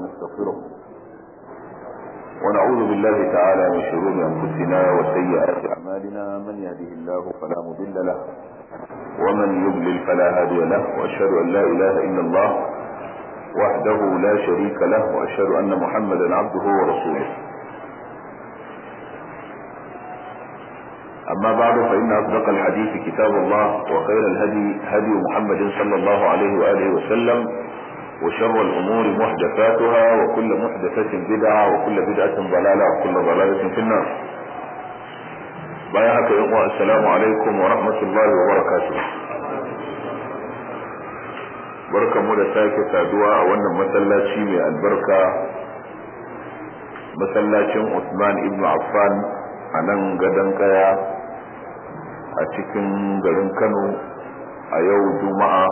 ونستغفره ونعوذ بالله تعالى من شرور أنفسنا وسيئات أعمالنا من يهده الله فلا مضل له ومن يضلل فلا هادي له وأشهد أن لا إله إلا الله وحده لا شريك له وأشهد أن محمدا عبده ورسوله أما بعد فإن أصدق الحديث كتاب الله وخير الهدي هدي محمد صلى الله عليه وآله وسلم وشر الأمور محدثاتها وكل محدثة بدعة وكل بدعة ضلالة وكل ضلالة في النار بايعك يا السلام عليكم ورحمة الله وبركاته barka mu da sake saduwa a wannan masallaci mai albarka masallacin Usman ibn Affan a nan gadon kaya a cikin garin Kano a yau Juma'a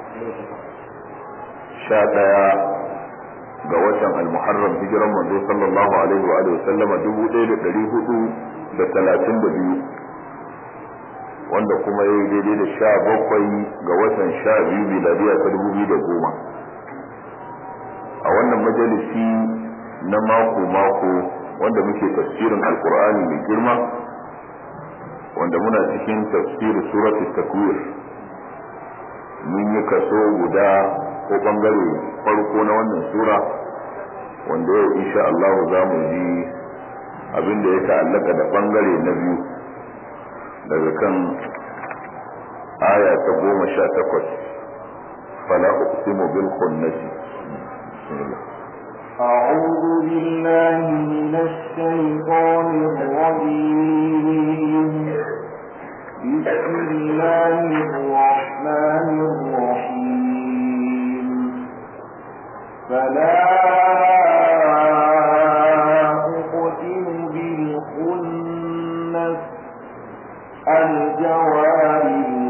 sha ɗaya ga watan al-Muharram hijiran manzo sallallahu alaihi wa sallama dubu ɗaya da ɗari hudu da talatin da biyu wanda kuma ya yi daidai da sha bakwai ga watan sha biyu miladiya ta dubu biyu da goma a wannan majalisi na mako-mako wanda muke tafsirin alkur'ani mai girma wanda muna cikin tafsirin suratu takwir mun yi kaso guda ko bangare farko na wannan sura wanda yau insha Allah za mu ji abin da ya ta'allaka da bangare na biyu daga kan aya ta goma sha takwas fala uqsimu bil khunnati أعوذ بالله من الشيطان الرجيم بسم الله الرحمن الرحيم فلا أقسم بالخنس الجوار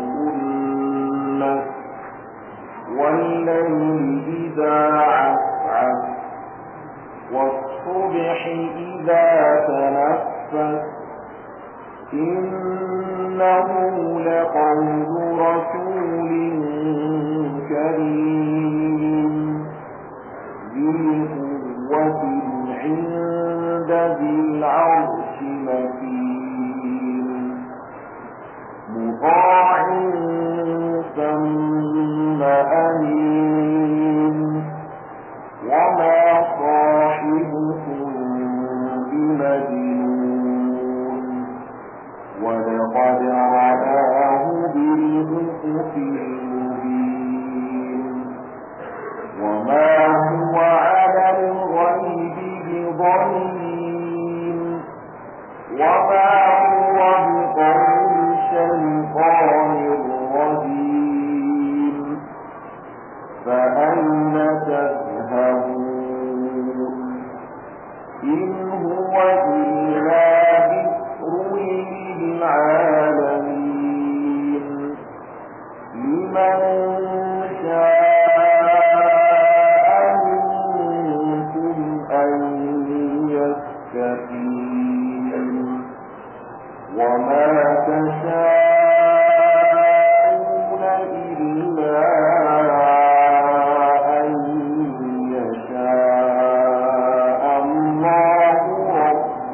الكنس والليل إذا عسعس والصبح إذا تنفس إنه لقول رسول كريم ذي قوة عند ذي العرش مكين مطاع ثم أمين وما صاحبكم بمجنون ولقد رآه بالأفق المبين وما هو على الغيب بضنين وما هو بقول الشيطان الرجيم فأين تذهبون إن هو إلا ذكر للعالمين لمن شاء منكم أن يستقيم وما تشاءون إلا أن يشاء الله رب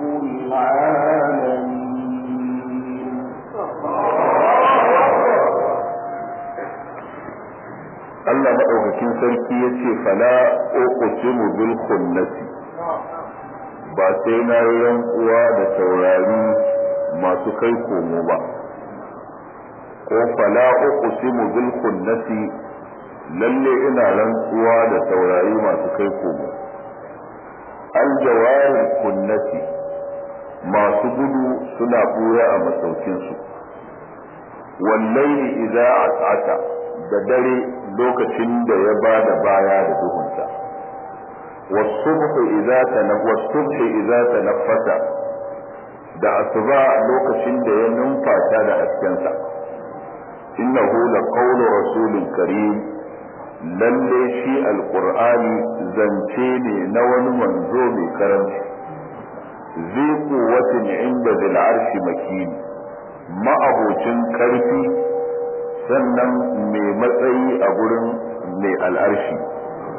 العالمين Allah maɗaukakin sarki ya ce fala uqsimu bil khunnati ba sai na yi rantsuwa da taurari masu kai komo ba ko fala uqsimu bil khunnati lalle ina rantsuwa da taurari masu kai komo al jawari kunnati masu gudu suna buya a masaukinsu wallahi idza as'ata da dare lokacin da ya ba da baya da duhunsa wasubhu idza tanawwasubhu idza tanaffasa da asuba lokacin da ya numfata da haskensa innahu laqawlu rasulin karim lalle shi alqur'ani zance ne na wani manzo mai karanci zai kuwatin inda zil arshi makin ma'abocin karfi sannan mai matsayi a gurin mai al'arshi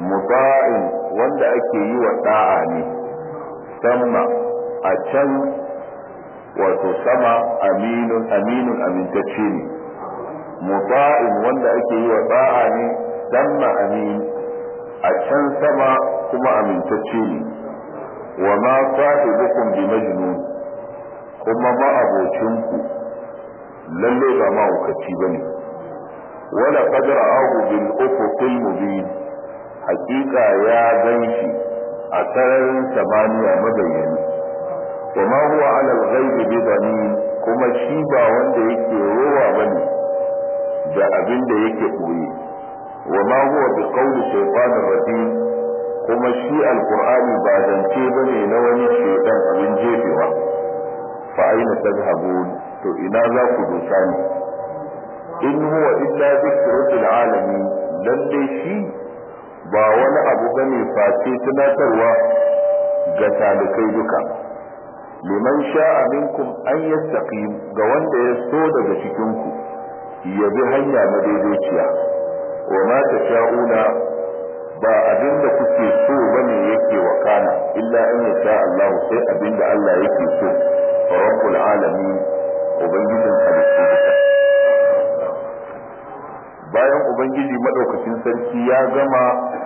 muta'in wanda ake yi wa da'a ne sama a can wato sama aminun aminun amintacce ne muta'in wanda ake yi wa da'a ne sama amin a can sama kuma amintacce ne wa ma sahibukum bi majnun kuma ma abocinku lalle ba mahaukaci bane wala qad ra'ahu bil ufuqil mubin haqiqa ya ganshi a sararin samaniya mabayyani wa ma huwa ala al-ghaib bi dhanin kuma shi ba wanda yake rowa bane da abin da yake koyi wa ma huwa bi qawli shaytanir rajim kuma shi alqur'ani ba zance bane na wani shaytan abin jefewa fa aina tadhhabun to ina za ku dosa ni in huwa illa dhikrun lil alamin lalle shi ba wani abu bane face tunatarwa ga talikai duka liman sha'a minkum an yastaqim ga wanda ya so daga cikin ku ya bi hanya madaidaiciya wa ma tasha'una ba abin da kuke so bane yake wakana illa an yasha Allah sai abin da Allah yake so fa rabbul alamin ubangijin halittu duka bayan ubangiji madaukakin sarki ya gama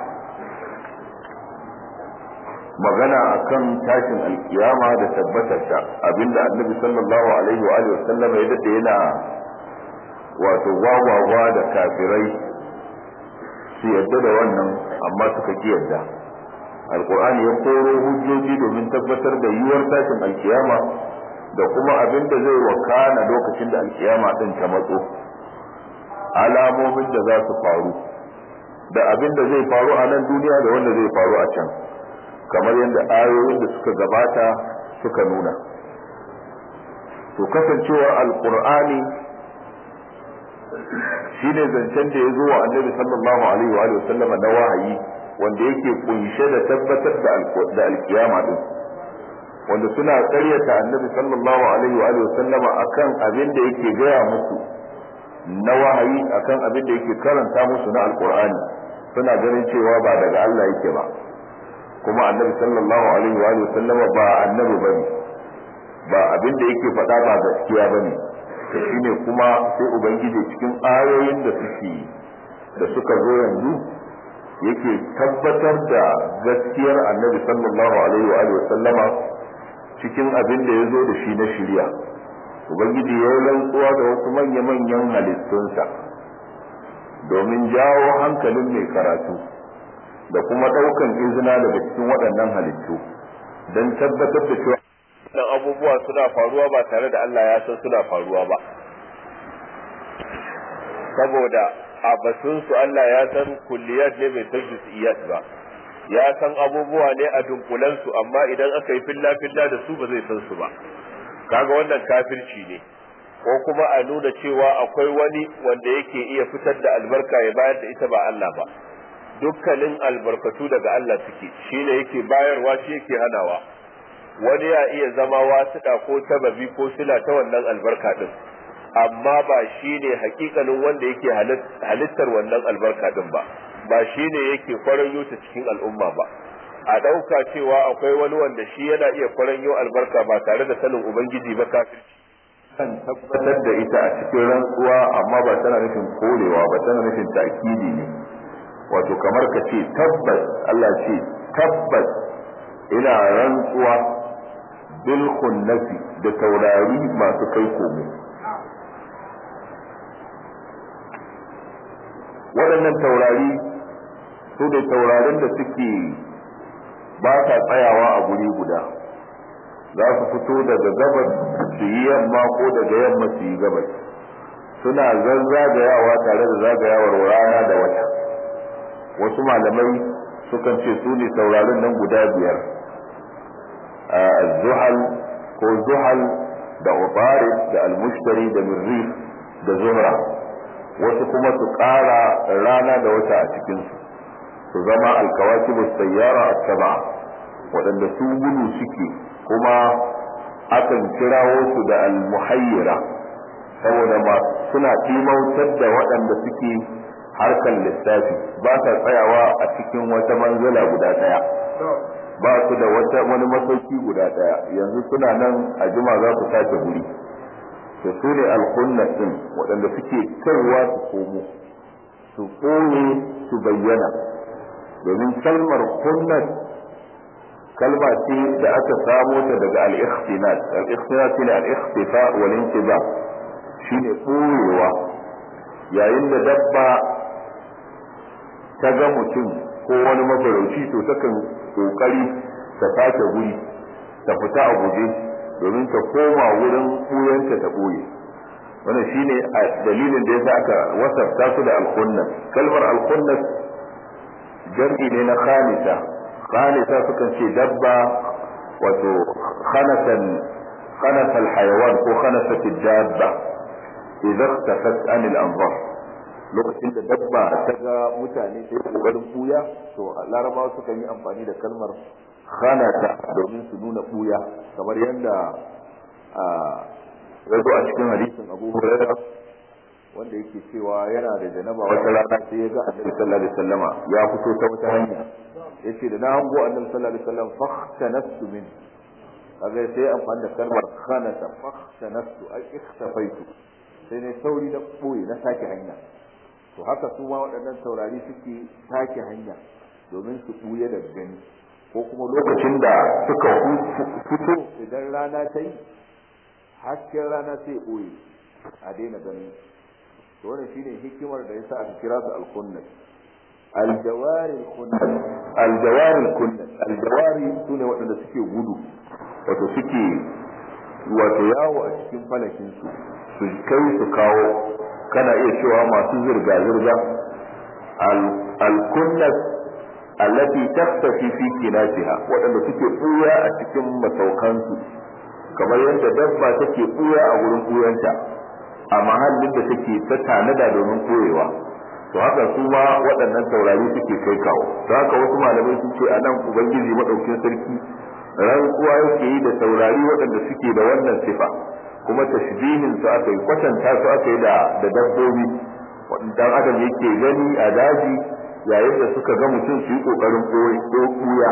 magana akan tashin alkiyama da tabbatarta abinda annabi sallallahu alaihi wa alihi wasallam ya dade yana wato gwagwagwa da kafirai su yadda da wannan amma suka ki yadda alkur'ani ya koro hujjoji domin tabbatar da yiwuwar tashin alkiyama da kuma abin da zai wakana lokacin da alkiyama din ta matso alamomin da za su faru da abin da zai faru a nan duniya da wanda zai faru a can kamar yadda ayoyin da suka gabata suka nuna to kasancewar alkur'ani shine zancen da ya zo wa annabi sallallahu alaihi wa sallama na wahayi wanda yake kunshe da tabbatar da alkiyama din wanda suna karyata annabi sallallahu alaihi wa sallama akan abin da yake gaya musu na wahayi akan abin da yake karanta musu na alkur'ani suna ganin cewa ba daga Allah yake ba kuma annabi sallallahu alaihi wa sallama ba annabi bane ba abin da yake faɗa ba gaskiya bane to shine kuma sai ubangiji cikin ayoyin da suke da suka zo yanzu yake tabbatar da gaskiyar annabi sallallahu alaihi wa sallama cikin abin da ya zo da shi na shirya ubangiji ya yi rantsuwa da wasu manya-manyan halittunsa domin jawo hankalin mai karatu da kuma ɗaukan izina daga cikin waɗannan halittu don tabbatar da cewa waɗannan abubuwa suna faruwa ba tare da Allah ya san suna faruwa ba saboda a batunsu Allah ya san kulliyat ne bai san juz'iyat ba ya san abubuwa ne a dunkulansu amma idan aka yi filla filla da su ba zai san su ba kaga wannan kafirci ne ko kuma a nuna cewa akwai wani wanda yake iya fitar da albarka ya bayar da ita ba Allah ba dukkanin albarkatu daga Allah suke shi ne yake bayarwa shi yake hanawa wani ya iya zama wasuɗa ko sababi ko sila ta wannan albarka din amma ba shi ne hakikanin wanda yake halittar wannan albarka din ba ba shi ne yake kwaranyo ta cikin al'umma ba a ɗauka cewa akwai wani wanda shi yana iya kwaranyo albarka ba tare da sanin ubangiji ba kafirci kan tabbatar da ita a cikin rantsuwa amma ba tana nufin korewa ba tana nufin ta'kidi ne wato kamar ka ce tabbas Allah ce tabbas ina rantsuwa bil khunnasi da taurari masu kai komo waɗannan taurari su da taurarin da suke ba sa tsayawa a guri guda za su fito daga gabas su yi yamma ko daga yamma su yi gabas suna zazzagayawa tare da zagayawar rana da wata wasu malamai sukan ce su ne taurarin nan guda biyar zuhal ko zuhal da ubarid da almushtari da mirrif da zuhra wasu kuma su ƙara rana da wata a cikinsu su zama alkawakibu sayyara a saba waɗanda su gudu suke kuma akan kirawo su da almuhayyira saboda ma suna timautar da waɗanda suke harkar lissafi ba sa tsayawa a cikin wata manzala guda ɗaya ba su da wata wani masauki guda ɗaya yanzu suna nan a jima za su sake guri to su ne alkunnat din waɗanda suke kaiwa su komo su ɓoye su bayyana domin kalmar kunnat kalma ce da aka samo ta daga al-ikhtinat al-ikhtinat shine al-ikhtifa wal intiba shine ɓoyewa yayin da dabba ta ga mutum ko wani mafarauci to takan kokari ta sake guri ta fita a guje domin ta koma wurin ɓuyanta ta ɓoye wannan shine a dalilin da yasa aka wasafta su da alkhunnas kalmar alkhunnas jam'i ne na khamisa khamisa sukan ce dabba wato khanasan khanasa alhayawan ko khanasat dabba idan tafat anil anzar lokacin da dabba ta ga mutane sai kokarin buya to larabawa suka yi amfani da kalmar khanata domin su nuna buya kamar yadda ya zo a cikin hadisin abu hurairah wanda yake cewa yana da janaba wata rana sai ya ga annabi sallallahu alaihi wasallama ya fito ta wata hanya yace da na hango annabi sallallahu alaihi wasallam fahtanastu min kaga sai amfani da kalmar khanata fahtanastu ai ikhtafaitu sai ne sauri na boye na sake hanya to haka su ma waɗannan taurari suke sake hanya domin su ɓuya da gani ko kuma lokacin da suka fito idan rana ta yi hasken rana sai ɓoye a daina ganin to wannan shine hikimar da yasa aka kira su al-kunnat aljawari kunnat aljawari kunnat aljawari sune waɗanda suke gudu wato suke wato yawo a cikin falakin su su kai su kawo kana iya cewa masu zirga-zirga al-kunnat allati takhtafi fi kinatiha waɗanda suke ɓuya a cikin masaukansu kamar yadda dabba take ɓuya a wurin ɓuyanta a mahallin da take ta tanada domin ɓoyewa to haka su ma waɗannan taurari suke kai kawo don haka wasu malamai sun ce a nan ubangiji maɗaukin sarki rantsuwa yake yi da taurari waɗanda suke da wannan sifa kuma tashbihin su aka yi kwatanta su aka yi da dabbobi dan adam yake gani a daji yayin da suka ga mutum su yi kokarin ɓuya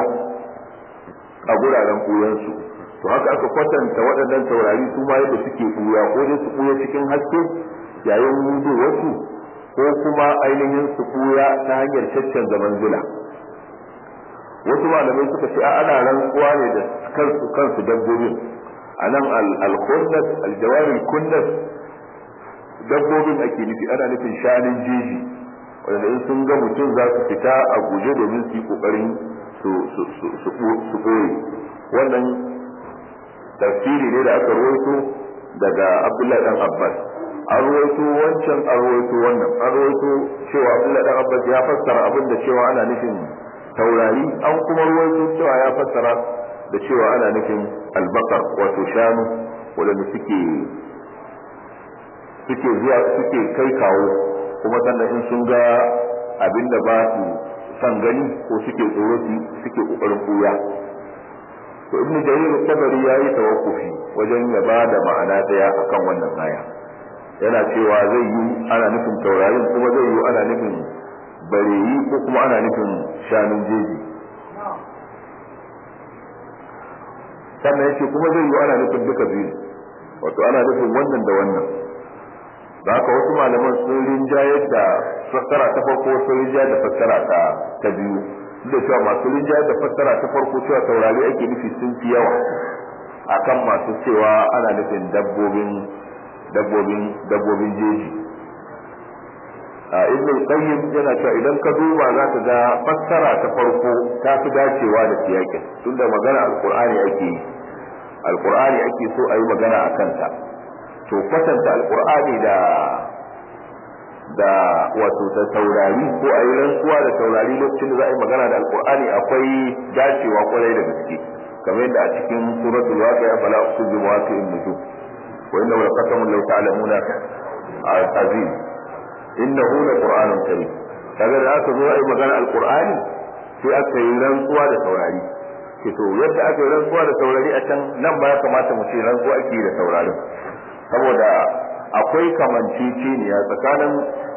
a guraren ɓuyansu to haka aka kwatanta waɗannan taurari su ma yadda suke ɓuya ko dai su ɓuya cikin haske yayin hudu wasu ko kuma ainihin su ɓuya ta hanyar caccan zaman zula wasu malamai suka ce ana rantsuwa ne da kansu kansu dabbobin a nan al-kunnas al-jawaril kunnas dabbobin ake nufi ana nufin shanin jeji wanda in sun ga mutum za su fita a guje domin su yi kokarin su ɓoye wannan tafsiri ne da aka rawaito daga abdullahi dan abbas an rawaito wancan an rawaito wannan an rawaito cewa abdullahi dan abbas ya fassara abin da cewa ana nufin taurari an kuma rawaito cewa ya fassara da cewa ana nufin albakar wato shanu waɗanda suke suke zuwa suke kai kawo kuma sannan in sun ga abin da ba su san gani ko suke tsoro su suke kokarin buya to ibnu jarir tabari yayi tawakkufi wajen ya ba da ma'ana daya akan wannan aya yana cewa zai yi ana nufin taurarin kuma zai yi ana nufin bareyi ko kuma ana nufin shanun jeji sannan yace kuma zai yi ana nufin duka biyu wato ana nufin wannan da wannan da haka wasu malaman sun rinjayar da fassara ta farko sun rinjayar da fassara ta ta biyu duk da cewa masu rinjayar da fassara ta farko cewa taurari ake nufi sun fi yawa akan masu cewa ana nufin dabbobin dabbobin dabbobin jeji a ibn qayyim yana cewa idan ka duba za ka ga fassara ta farko ta fi dacewa da siyakin tunda magana alqur'ani ake yi alqur'ani ake so a yi magana a kanta to kwatanta alqur'ani da da wato da taurari ko a yi rantsuwa da taurari lokacin da za a yi magana da alqur'ani akwai dacewa kwarai da gaske kamar yadda a cikin suratul waqi'a fala uqsimu bi mawaqi'in nujum wa innahu laqasamun law ta'lamuna azim innahu laqur'anun karim kaga da aka zo a yi magana alqur'ani sai aka yi rantsuwa da taurari ke to yadda aka yi rantsuwa da taurari a can nan ba ya kamata mu ce rantsuwa ake da taurarin saboda akwai kamanceceniya tsakanin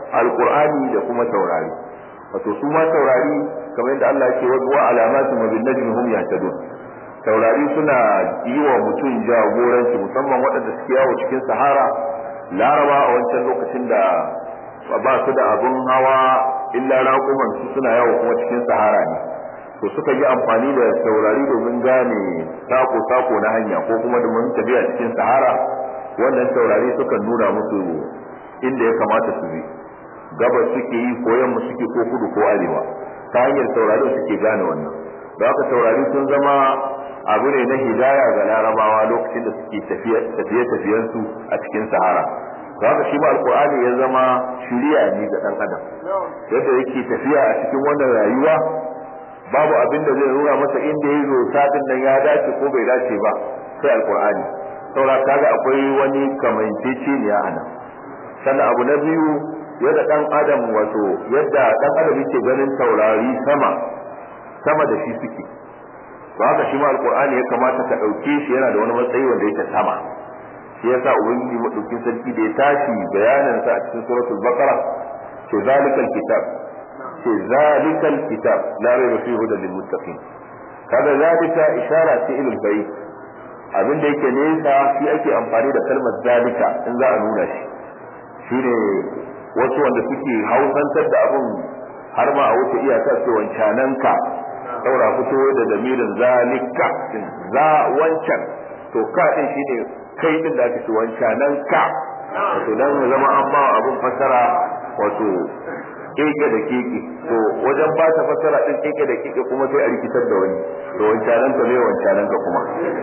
alqur'ani da kuma taurari wato su ma taurari kamar yadda Allah yake wa alamatu wa bin najmi hum yahtadun taurari suna yi wa mutum jagoranci musamman waɗanda suke yawo cikin sahara laraba a wancan lokacin da ba su da abun hawa illa raƙuman su suna yawo kuma cikin sahara ne to suka yi amfani da taurari domin gane sako-sako na hanya ko kuma domin tafiya cikin sahara wannan taurari sukan nuna musu inda ya kamata su bi gabas suke yi ko yamma suke ko kudu ko arewa ta hanyar taurari suke gane wannan da haka taurari sun zama abu ne na hidaya ga larabawa lokacin da suke tafiye-tafiyensu a cikin sahara da haka shi ma alkur'ani ya zama shiriya ne ga dan adam yadda yake tafiya a cikin wannan rayuwa babu abin da zai nuna masa inda ya zo sadin nan ya dace ko bai dace ba sai alkur'ani saura kaga akwai wani kamanceceniya a nan sannan abu na biyu yadda dan adam wato yadda dan adam yake ganin taurari sama sama da shi suke to haka shi ma alkur'ani ya kamata ka dauke shi yana da wani matsayi wanda yake sama shi yasa ubangiji madaukin sarki da ya tashi bayanin sa a cikin suratul baqara ce zalikal kitab ce zalikal kitab la rayba fihi hudan lil muttaqin kaga zalika ishara ce ilal bayt abin da yake nesa shi ake amfani da kalmar zalika in za a nuna shi shine wasu wanda suke hausantar da abin har ma a wuce iyaka ce wancananka saura fito da damirin zalika za wancan to ka din shine kai din da ake ce wancananka wato dan zama an ba abin fasara wato keke da keke to wajen ba ta fassara din keke da keke kuma sai a rikitar da wani to wancanan ka ne wancanan ka kuma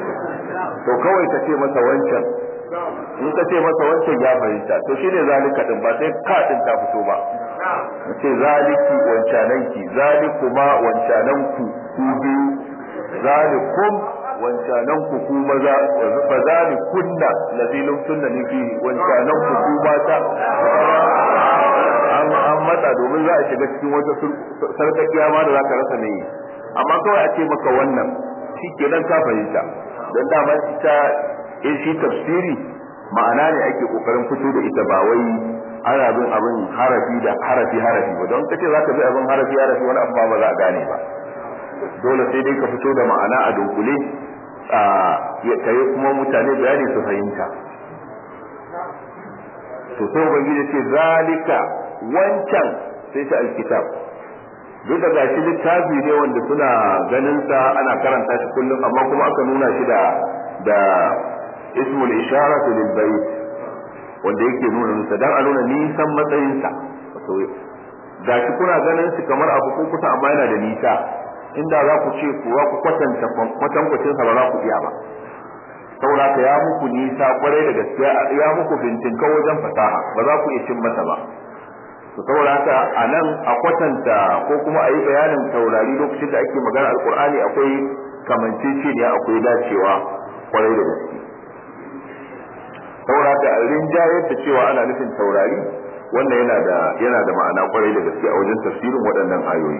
to kawai ka ce masa wancan in ka ce masa wancan ya fahimta to shine zalika din ba sai ka din ta fito ba ce zaliki wancananki zalikuma wancananku ku biyu zalikum wancananku ku maza fa zalikunna lazilum sunnani fi wancananku ku mata an matsa domin za a shiga cikin wata sarkakiya ma da za ka rasa mai amma kawai a ce maka wannan shi kenan ka fahimta don dama ita in shi tafsiri ma'ana ne ake kokarin fito da ita ba wai ana bin abin harafi da harafi harafi ba don kace za ka bi abin harafi harafi wani abu ba za a gane ba dole sai dai ka fito da ma'ana a dunkule a kai kuma mutane bayani su fahimta to sai ubangiji ce zalika wancan sai ta alkitab duk da gashi littafi ne wanda suna ganin sa ana karanta shi kullum amma kuma aka nuna shi da da ismul isharatu lil bayt wanda yake nuna musa dan a nuna nisan matsayin sa wato gashi kuna ganin shi kamar abu ko kusa amma yana da nisa inda za ku ce kuwa ku kwatanta kwatankwacin sa ba za ku iya ba saboda ka ya muku nisa kwarai da gaskiya ya muku bintinka wajen fasaha ba za ku iya cin masa ba to saboda haka a nan a kwatanta ko kuma a yi bayanin taurari lokacin da ake magana alkur'ani akwai kamanceceniya akwai dacewa kwarai da gaske saboda haka a rinjayar da cewa ana nufin taurari wannan yana da yana da ma'ana kwarai da gaske a wajen tafsirin waɗannan ayoyi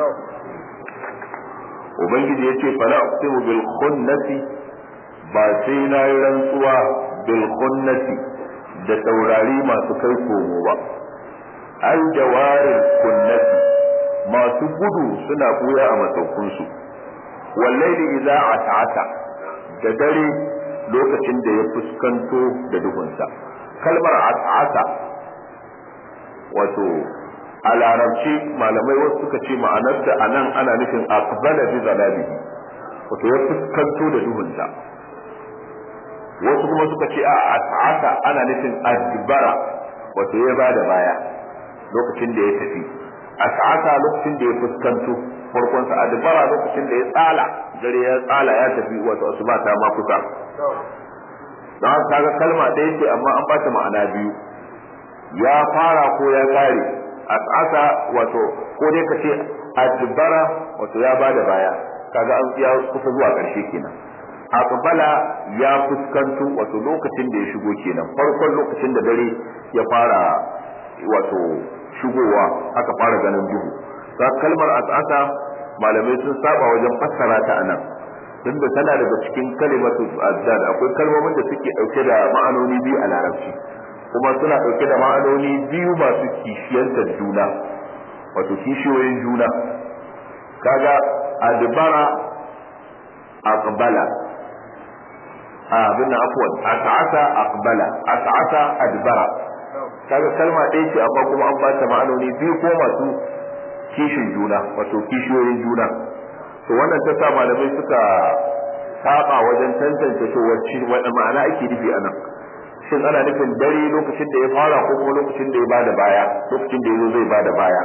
ubangiji ya ce fala uqsimu bil khunnati ba sai na yi rantsuwa bil khunnati da taurari masu kai komo ba aljawarin kunnati masu gudu suna buya a matsaukunsu wallaili idza ata'ata da dare lokacin da ya fuskanto da duhunsa kalmar ata'ata wato a larabci malamai wasu suka ce ma'anarta a nan ana nufin aqbala bi zalabihi wato ya fuskanto da duhunsa wasu kuma suka ce a ata'ata ana nufin adbara wato ya bada baya lokacin da ya tafi a sa'ata lokacin da ya fuskanto farkon sa adbara lokacin da ya tsala dare ya tsala ya tafi wato asuba ta ma kusa don haka kaga kalma ɗaya ce amma an bata ma'ana biyu ya fara ko ya kare a sa'ata wato ko dai ka ce adbara wato ya bada baya kaga an ya kusa zuwa ƙarshe kenan aqbala ya fuskanto wato lokacin da ya shigo kenan farkon lokacin da dare ya fara wato shigowa aka fara ganin duhu ta kalmar as'asa malamai sun saba wajen fassara ta anan tunda tana daga cikin kalimatu azdad akwai kalmomin da suke dauke da ma'anoni biyu a larabci kuma suna ɗauke da ma'anoni biyu masu kishiyantar juna wato kishiyoyin juna kaga adbara aqbala abin nan afwan as'asa aqbala as'asa adbara kaga kalma ɗaya ce amma kuma an bata ma'anoni biyu ko masu kishin juna wato kishiyoyin juna to wannan ta sa malamai suka saba wajen tantance to wacce wani ma'ana ake nufi a nan shin ana nufin dare lokacin da ya fara ko kuma lokacin da ya bada baya lokacin da ya zo zai bada baya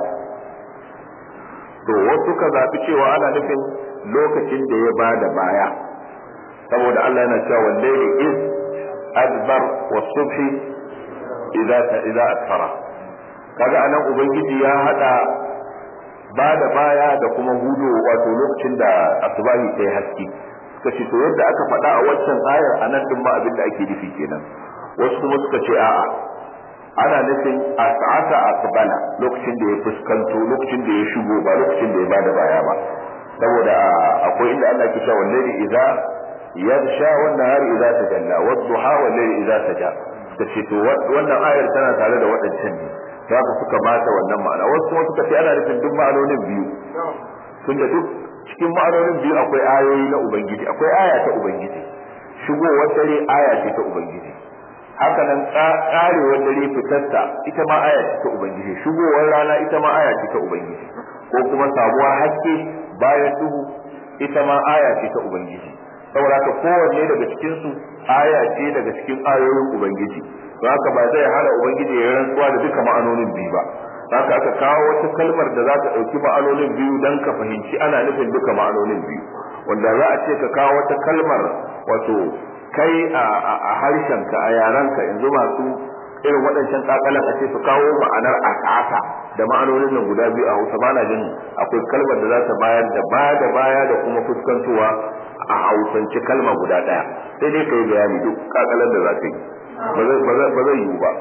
to wasu ka zaɓi cewa ana nufin lokacin da ya bada baya saboda Allah yana cewa wallahi iz adbar wa subhi idza idza asfara kaga anan ubangiji ya hada bada baya da kuma hudu wato lokacin da asubahi ta yi haske suka ce to yadda aka faɗa a waccan ayar anan din ba abin da ake nufi kenan wasu kuma suka ce a'a ana nufin a sa'ata aqbala lokacin da ya fuskanto lokacin da ya shigo ba lokacin da ya bada baya ba saboda akwai inda Allah ke cewa wallahi idza yarsha wan nahari idza tajalla wad duha wal layli idza saja kace to wannan ayar tana tare da waɗancan ne haka suka bata wannan ma'ana wasu kuma suka ce ana nufin duk ma'anonin biyu tunda duk cikin ma'anonin biyu akwai ayoyi na ubangiji akwai aya ta ubangiji shigowar dare aya ce ta ubangiji haka nan karewar dare fitarta ita ma aya ce ta ubangiji shigowar rana ita ma aya ce ta ubangiji ko kuma sabuwar haske bayan duhu ita ma aya ce ta ubangiji saboda haka kowanne daga cikin su aya ce daga cikin ayoyin ubangiji don haka ba zai hana ubangiji ya rantsuwa da duka ma'anonin biyu ba haka aka kawo wata kalmar da za ta ɗauki ma'anonin biyu don ka fahimci ana nufin duka ma'anonin biyu wanda za a ce ka kawo wata kalmar wato kai a harshenka a yarenka yanzu masu irin waɗancan kakalan a ce su kawo ma'anar asasa da ma'anonin nan guda biyu a hausa ba na jin akwai kalmar da za ta bayar da baya da baya da kuma fuskantowa a hausance kalma guda ɗaya sai dai ka yi bayani duk kakalan da za ka yi ba zai yiwu ba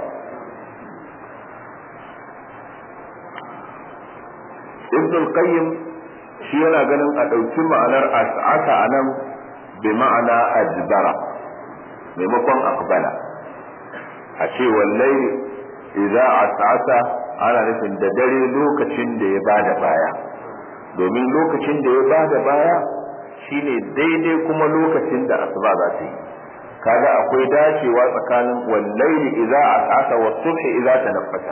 ibn al-qayyim shi yana ganin a ɗauki ma'anar as'asa a nan bi ma'ana ajbara maimakon akbala a ce wallai idza as'asa ana nufin da dare lokacin da ya bada baya domin lokacin da ya bada baya shine daidai kuma lokacin da asuba za ta yi kaga akwai dacewa tsakanin wallaili idza as'asa wa subhi idza tanaffasa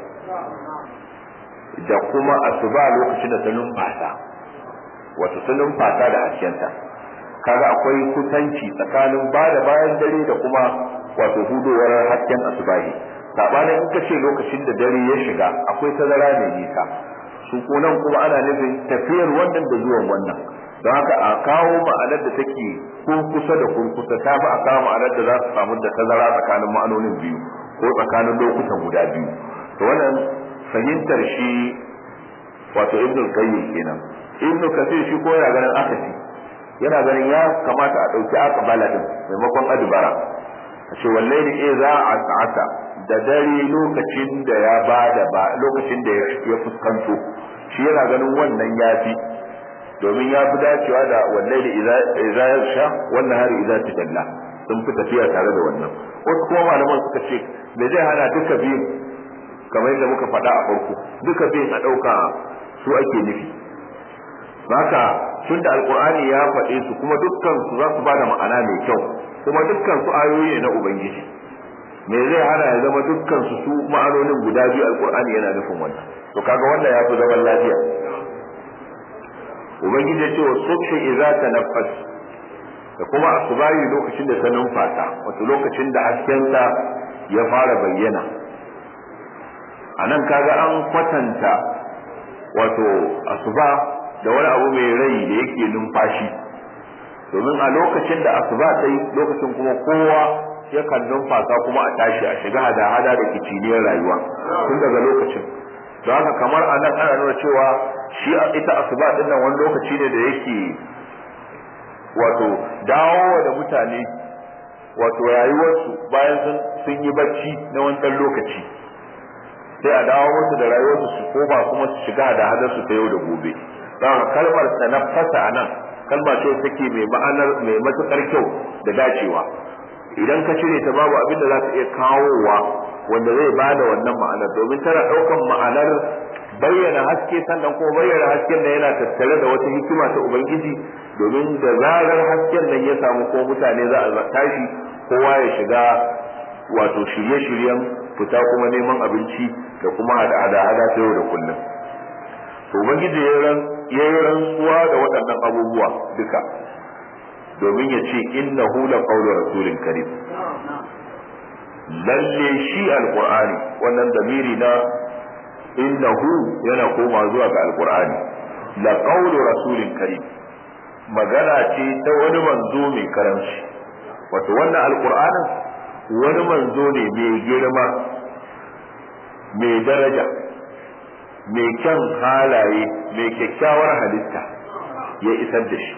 da kuma asuba lokacin da ta numfasa wato ta numfasa da haskenta kaga akwai kusanci tsakanin ba da bayan dare da kuma wato hudowar hasken asubahi sabanin in ka ce lokacin da dare ya shiga akwai tazara mai nisa su kunan kuma ana nufin tafiyar wannan da zuwan wannan don haka a kawo ma'anar da take kurkusa da kurkusa ta fi a kawo ma'anar da za su samu da tazara tsakanin ma'anonin biyu ko tsakanin lokutan guda biyu to wannan fahimtar shi wato ibn qayyim kenan ibn kasir shi ko yana ganin akasi yana ganin ya kamata a dauki aqbala din maimakon adbara a ce wallahi eh za a sa'ata da dare lokacin da ya bada ba lokacin da ya fuskanto shi yana ganin wannan yafi domin ya fi dacewa da wallahi idza yarsha wannan hari idza tajalla sun fi tafiya tare da wannan wasu kuma malaman suka ce me zai hana duka biyu kamar yadda muka faɗa a farko duka biyun a ɗauka su ake nufi haka tun da alkur'ani ya faɗe su kuma dukkan su za su ba da ma'ana mai kyau kuma dukkan su ayoyi ne na ubangiji me zai hana ya zama dukkan su su ma'anonin guda biyu alkur'ani yana nufin wannan to kaga wannan ya fi zaman lafiya ubangiji ya ce wa subhi idza tanaffas da kuma asubahi lokacin da ta numfasa wato lokacin da haskensa ya fara bayyana a nan kaga an kwatanta wato asuba da wani abu mai rai da yake numfashi domin a lokacin da asuba ta yi lokacin kuma kowa yakan numfasa kuma a tashi a shiga hada-hada da kiciniyar rayuwa tun daga lokacin don haka kamar a nan ana nuna cewa shi ita asuba din nan wani lokaci ne da yake wato dawowa da mutane wato rayuwarsu bayan sun yi bacci na wani ɗan lokaci sai a dawo musu da rayuwarsu su koma kuma su shiga da hadarsu ta yau da gobe don kalmar tanaffasa a nan kalma ce take mai ma'anar mai matukar kyau da dacewa idan ka cire ta babu abin da za ta iya kawowa wanda zai bada wannan ma'anar domin tana ɗaukan ma'anar bayyana haske sannan kuma bayyana hasken da yana tattare da wata hikima ta ubangiji domin da zarar hasken nan ya samu ko mutane za a tashi kowa ya shiga wato shirye-shiryen fita kuma neman abinci da kuma hada-hada ta yau da kullum to ubangiji ya yi rantsuwa da waɗannan abubuwa duka domin ya ce innahu la qawlu rasulin karim lalle shi alqur'ani wannan damiri na innahu yana koma zuwa ga alqur'ani la qawlu rasulin karim magana ce ta wani manzo mai karamci wato wannan alqur'anin wani manzo ne mai girma mai daraja mai kyan halaye mai kyakkyawar halitta ya isar da shi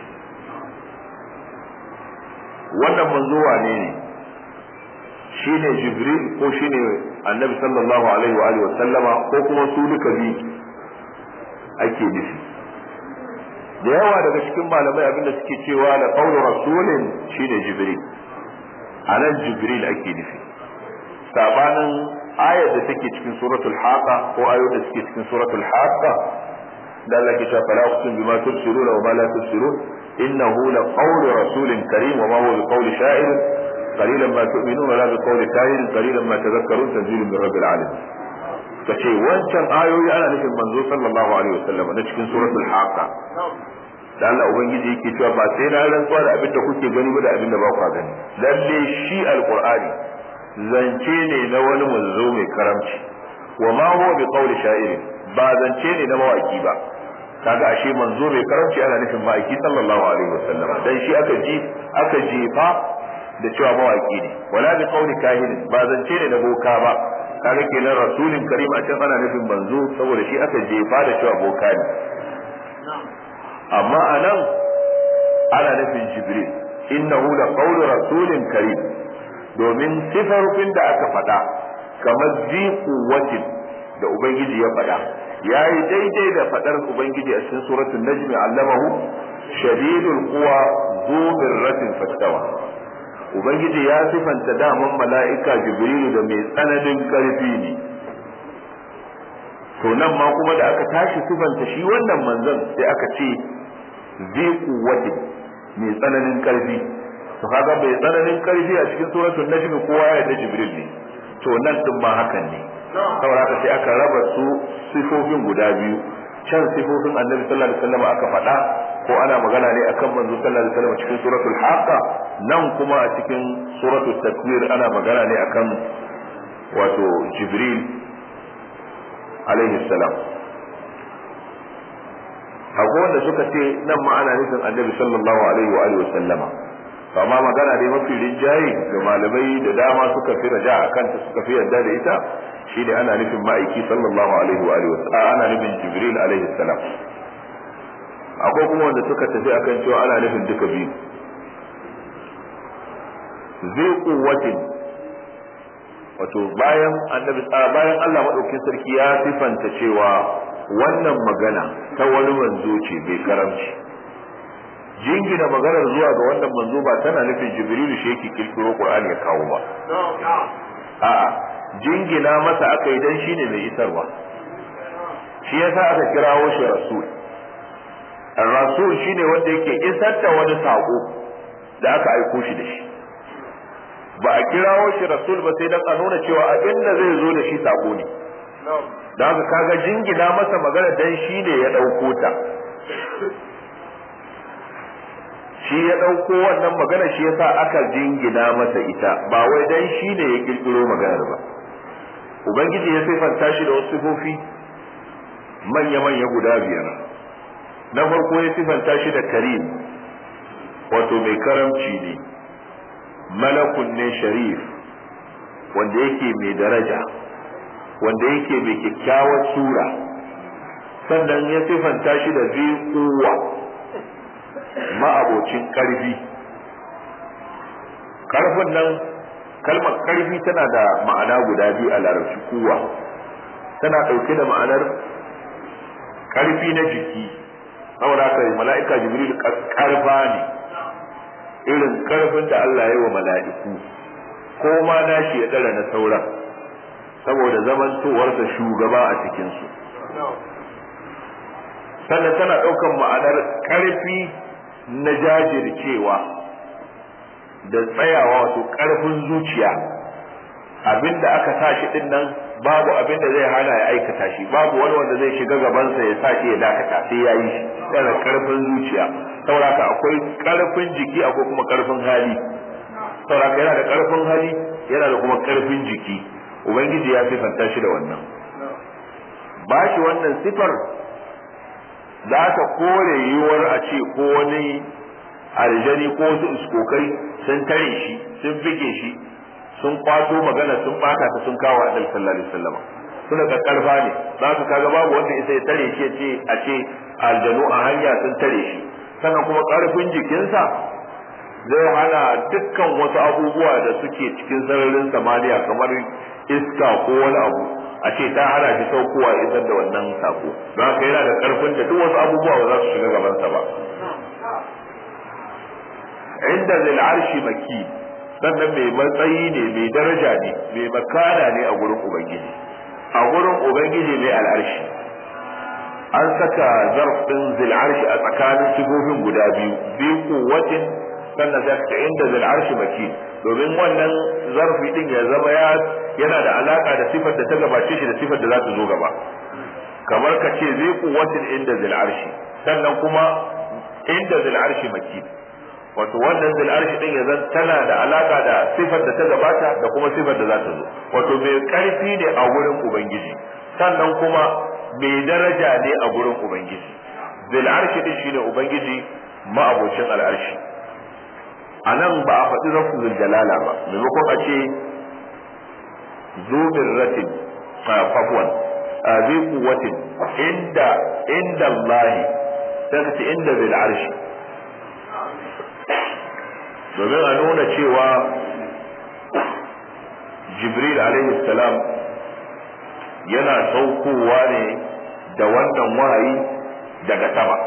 wannan manzo wane ne shine jibril ko shine annabi sallallahu alaihi wa alihi wa sallama ko kuma su duka bi ake nufi da yawa daga cikin malamai abinda suke cewa da qawlu rasulin shine jibril anan jibril ake nufi sabanin ayar da take cikin suratul haqa ko ayoyin da suke cikin suratul haqa da Allah ke cewa fala uqsim bima tubsiruna wa ma la tubsirun innahu la qawlu rasulin karim wa ma huwa bi qawli sha'ir qalilan ma tu'minuna la bi qawli kahin qalilan ma tadhakkarun tanzilun min rabbil alamin kace wancan ayoyi ana nufin manzo sallallahu alaihi wasallam na cikin suratul haqa da Allah ubangiji yake cewa ba sai na rantsuwa da abin da kuke gani ba da abin da ba ku gani lalle shi alqur'ani zance ne na wani manzo mai karamci wa ma huwa bi qawli sha'ir ba zance ne na mawaki ba kaga ashe manzo mai karamci ana nufin ma'aiki sallallahu alaihi wasallam dan shi aka ji aka jefa da cewa mawaki ne wala bi qawli kahin ba zance ne na boka ba kaga kenan rasulin karim a can ana nufin manzo saboda shi aka jefa da cewa boka ne amma anan ana nufin jibril innahu la qawlu rasulin karim domin sifarfin da aka faɗa kamar zi kuwatin da ubangiji ya faɗa ya yi daidai da faɗar ubangiji a cikin suratul najmi allamahu shadidul quwa zu mirratin fastawa ubangiji ya sifanta daman mala'ika jibrilu da mai tsananin karfi ne to nan ma kuma da aka tashi sifanta shi wannan manzon sai aka ce zi kuwatin mai tsananin karfi to kaga bai tsananin karfi a cikin suratul najm kowa ya da jibril ne to nan din ma hakan ne saboda haka sai aka raba su sifofin guda biyu can sifofin annabi sallallahu alaihi wasallam aka faɗa ko ana magana ne akan manzo sallallahu alaihi wasallam cikin suratul haqa nan kuma a cikin suratul takwir ana magana ne akan wato jibril alaihi salam akwai wanda suka ce nan ma ana nufin annabi sallallahu alaihi wa alihi wasallama amma magana dai mafi rinjaye ga malamai da dama suka fi raja a kanta suka fi yarda da ita shine ana nufin ma'aiki sallallahu alaihi wa alihi wasallam ana nufin jibril alaihi salam akwai kuma wanda suka tafi akan cewa ana nufin duka biyu zai kuwatin wato bayan annabi bayan Allah madaukakin sarki ya sifanta cewa wannan magana ta wani manzo ce bai karamci jingina maganar zuwa ga wannan manzo ba tana nufin jibrilu shi yake kirkiro qur'ani ya kawo ba a'a jingina masa aka yi dan shine mai isarwa shi yasa aka kirawo shi rasul rasul shine wanda yake isar da wani sako da aka aiko shi da shi ba a kirawo shi rasul ba sai dan a nuna cewa abin da zai zo da shi sako ne da haka kaga jingina masa magana dan shine ya dauko ta shi ya ɗauko wannan magana shi yasa aka jingina masa ita ba wai dan shi ne ya kirkiro maganar ba ubangiji ya sifanta shi da wasu sifofi manya-manya guda biyar na farko ya sifanta shi da karim wato mai karamci ne malakun ne sharif wanda yake mai daraja wanda yake mai kyakkyawar sura sannan ya sifanta shi da zai kowa ma'abocin ƙarfi ƙarfin nan kalmar ƙarfi tana da ma'ana guda biyu a larabci kuwa tana ɗauke da ma'anar ƙarfi na jiki saboda haka mala'ika jibril ƙarfa ne irin ƙarfin da Allah ya yi wa mala'iku ko ma nashi ya ɗara na sauran saboda zamantowarsa shugaba a cikinsu sannan tana ɗaukan ma'anar ƙarfi na jajircewa da tsayawa wato ƙarfin zuciya abinda aka sa shi din nan babu abin da zai hana ya aikata shi babu wani wanda zai shiga gabansa ya sa shi ya dakata sai ya yi shi yana ƙarfin zuciya sauraka akwai ƙarfin jiki akwai kuma ƙarfin hali sauraka yana da ƙarfin hali yana da kuma ƙarfin jiki ubangiji ya sifanta shi da wannan ba shi wannan sifar za ta kore yiwuwar a ce ko wani aljani ko wasu iskokai sun tare shi sun bige shi sun kwato magana sun bata ta sun kawo a sallallahu alaihi wasallam suna kakkarfa ne za su kaga babu wanda isa ya tare shi ce a ce aljanu a hanya sun tare shi sannan kuma karfin jikinsa zai hana dukkan wasu abubuwa da suke cikin sararin samaniya kamar iska ko wani abu a ce ta hana shi saukowa isar da wannan sako don haka yana da karfin da duk wasu abubuwa ba za su shiga gabansa ba inda zil arshi maki sannan mai matsayi ne mai daraja ne mai makana ne a gurin ubangiji a gurin ubangiji mai al'arshi an saka zarf din zil arshi a tsakanin sifofin guda biyu biyu kuwatin sannan sai ka inda zil arshi maki domin wannan zarfi din ya zama ya yana da alaka da sifar da ta gabace shi da sifar da za ta zo gaba kamar ka ce zai kuwatin inda zil arshi sannan kuma inda zil arshi maki wato wannan zil arshi din ya zan tana da alaka da sifar da ta gabata da kuma sifar da za ta zo wato mai karfi ne a wurin ubangiji sannan kuma mai daraja ne a gurin ubangiji zil arshi din shine ubangiji ma'abocin al'arshi a nan ba a faɗi rafzul jalala ba maimakon a ce zubin ratin fafwan zai kuwatin inda inda Allahi sai ka ce inda zil arshi domin a nuna cewa jibril alaihi salam yana saukowa ne da wannan wahayi daga sama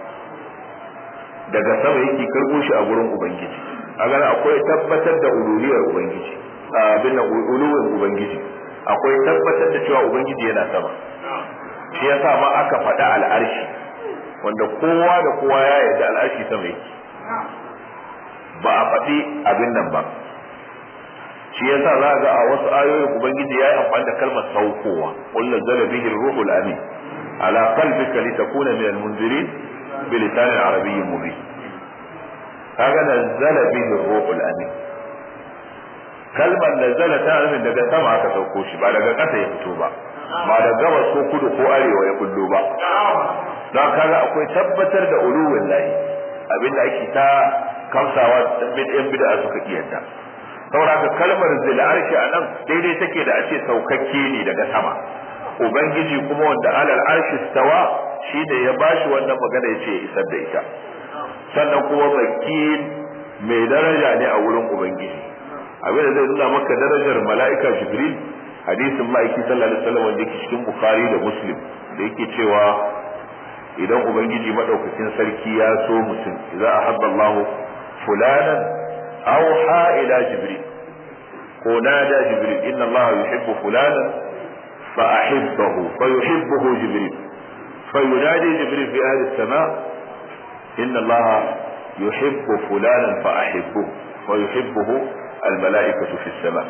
daga sama yake karbo shi a gurin ubangiji a gana akwai tabbatar da uluhiyar ubangiji abin da uluwin ubangiji akwai tabbatar da cewa ubangiji yana sama shi yasa ma aka faɗa al'arshi wanda kowa da kowa ya yarda al'arshi sama yake ba a faɗi abin nan ba shi yasa za ga a wasu ayoyin ubangiji ya yi amfani da kalmar saukowa qul nazzala bihi ruhul amin ala qalbika litakuna min al-munzirin bi lisan arabiyyin mubin kaga nazzala bihi ruhul amin kalmar nazzala ta nufin daga sama aka sauko shi ba daga ƙasa ya fito ba ba da gabas ko kudu ko arewa ya kullo ba don kaga akwai tabbatar da uluwin lahi abinda ake ta kamsawa yan bid'a suka kiyanta saboda kalmar zil arshi anan daidai take da ace saukakke ne daga sama ubangiji kuma wanda alal arshi stawa shi da ya bashi wannan magana yace ya isar da ita sannan kuma makin mai daraja ne a wurin ubangiji abin da zai nuna maka darajar mala'ika jibril hadisin ma'aiki sallallahu alaihi wasallam wanda yake cikin bukhari da muslim da yake cewa idan ubangiji madaukakin sarki ya so mutum idza ahabba Allahu fulanan awha ila jibril ko nada jibril inna Allah yuhibbu fulanan fa ahibbahu fa yuhibbuhu jibril fa yunadi jibril fi ahli as-sama' inna Allah yuhibbu fulanan fa ahibbuhu wa yuhibbuhu al-mala'ikatu fi as-sama'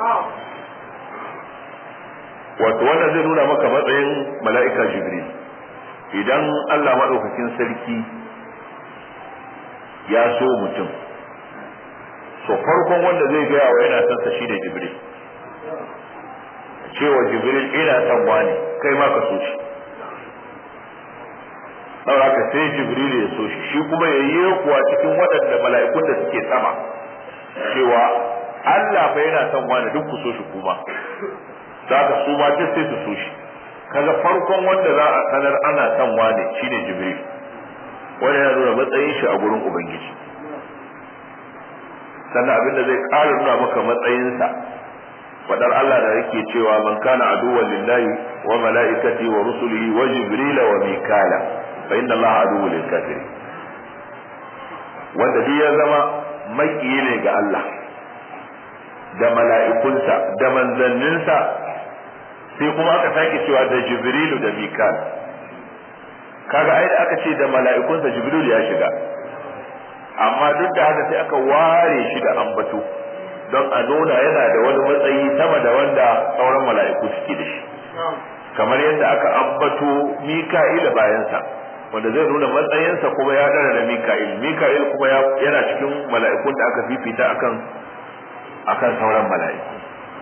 wato wannan zai nuna maka matsayin mala'ika jibril idan Allah maɗaukakin sarki ya so mutum so farkon wanda zai gaya wa yana son sa shi da jibril cewa jibril ina son wani kai ma ka so shi saboda ka sai jibril ya so shi shi kuma ya yi kuwa cikin waɗanda mala'ikun da suke sama cewa Allah fa yana son wani duk ku so shi kuma za ka su ma duk sai su so shi kaga farkon wanda za a sanar ana son wane shine jibril wanda yana nuna matsayin shi a gurin ubangiji sannan abinda zai ƙara nuna maka matsayinsa fadar Allah da yake cewa man kana aduwwan lillahi wa mala'ikati wa rusulihi wa jibrila wa mikala fa inna Allah aduwwul lil kafirin wanda duk ya zama makiyi ne ga Allah da mala'ikunsa da manzanninsa sai kuma aka sake cewa da jibrilu da mikal kaga ai da aka ce da mala'ikunsa jibrilu ya shiga amma duk da haka sai aka ware shi da ambato don a nuna yana da wani matsayi sama da wanda sauran mala'iku suke da shi kamar yadda aka ambato mika'ila bayansa wanda zai nuna matsayinsa kuma ya dara da mika'il mika'il kuma yana cikin mala'ikun da aka fifita akan akan sauran mala'iku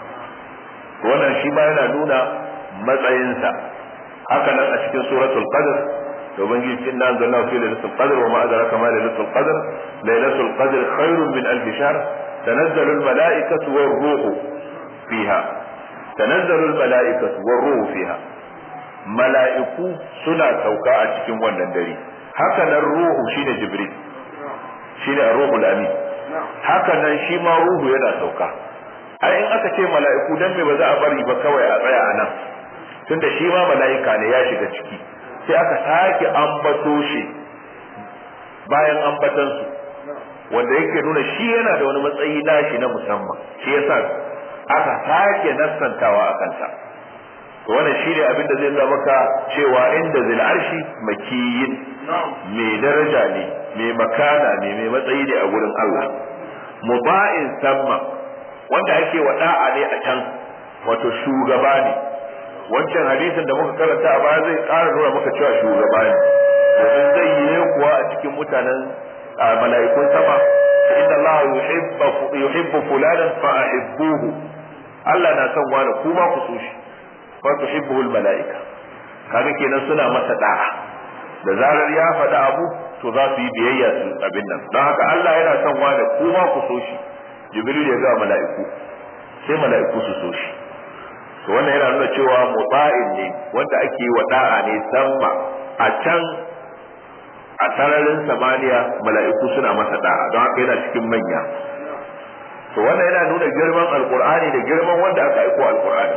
wannan shi ma yana nuna matsayinsa haka nan a cikin suratul qadr da ubangiji inna anzalna fi lailatul qadr wa ma adraka ma lailatul qadr lailatul qadr khairun min alf shahr tanazzalu al malaikatu war ruhu fiha tanazzalu al malaikatu war ruhu fiha mala'iku suna sauka a cikin wannan dare haka nan ruhu shine jibril shine ar-ruhul amin haka nan shi ma ruhu yana sauka ai in aka ce mala'iku dan me ba za a bari ba kawai a tsaya a nan tunda shi ma mala'ika ne ya shiga ciki sai aka sake ambato shi bayan ambatan su wanda yake nuna shi yana da wani matsayi nashi na musamman shi yasa aka sake nassantawa a kanta to wannan shi ne abin da zai nuna maka cewa inda zil arshi makiyin mai daraja ne mai makana ne mai matsayi ne a gurin Allah muba'in samma wanda ake wa da'a ne a can wato shugaba ne wancan hadisin da muka karanta a baya zai ƙara nuna maka cewa shugaba ne domin zai yi ne kuwa a cikin mutanen mala'ikun sama inna Allah yuhibbu fulanan fa ahibbuhu Allah na son wani kuma ku so shi fa tuhibbuhu mala'ika kaga kenan suna masa da'a da zarar ya faɗi abu to za su yi biyayya su abin nan don haka Allah yana son wani kuma ku so shi jibril ya ga mala'iku sai mala'iku su so shi to wannan yana nuna cewa muta'in ne wanda ake wa da'a ne samma a can a sararin samaniya mala'iku suna masa da'a don haka yana cikin manya to wannan yana nuna girman alqur'ani da girman wanda aka aiko alqur'ani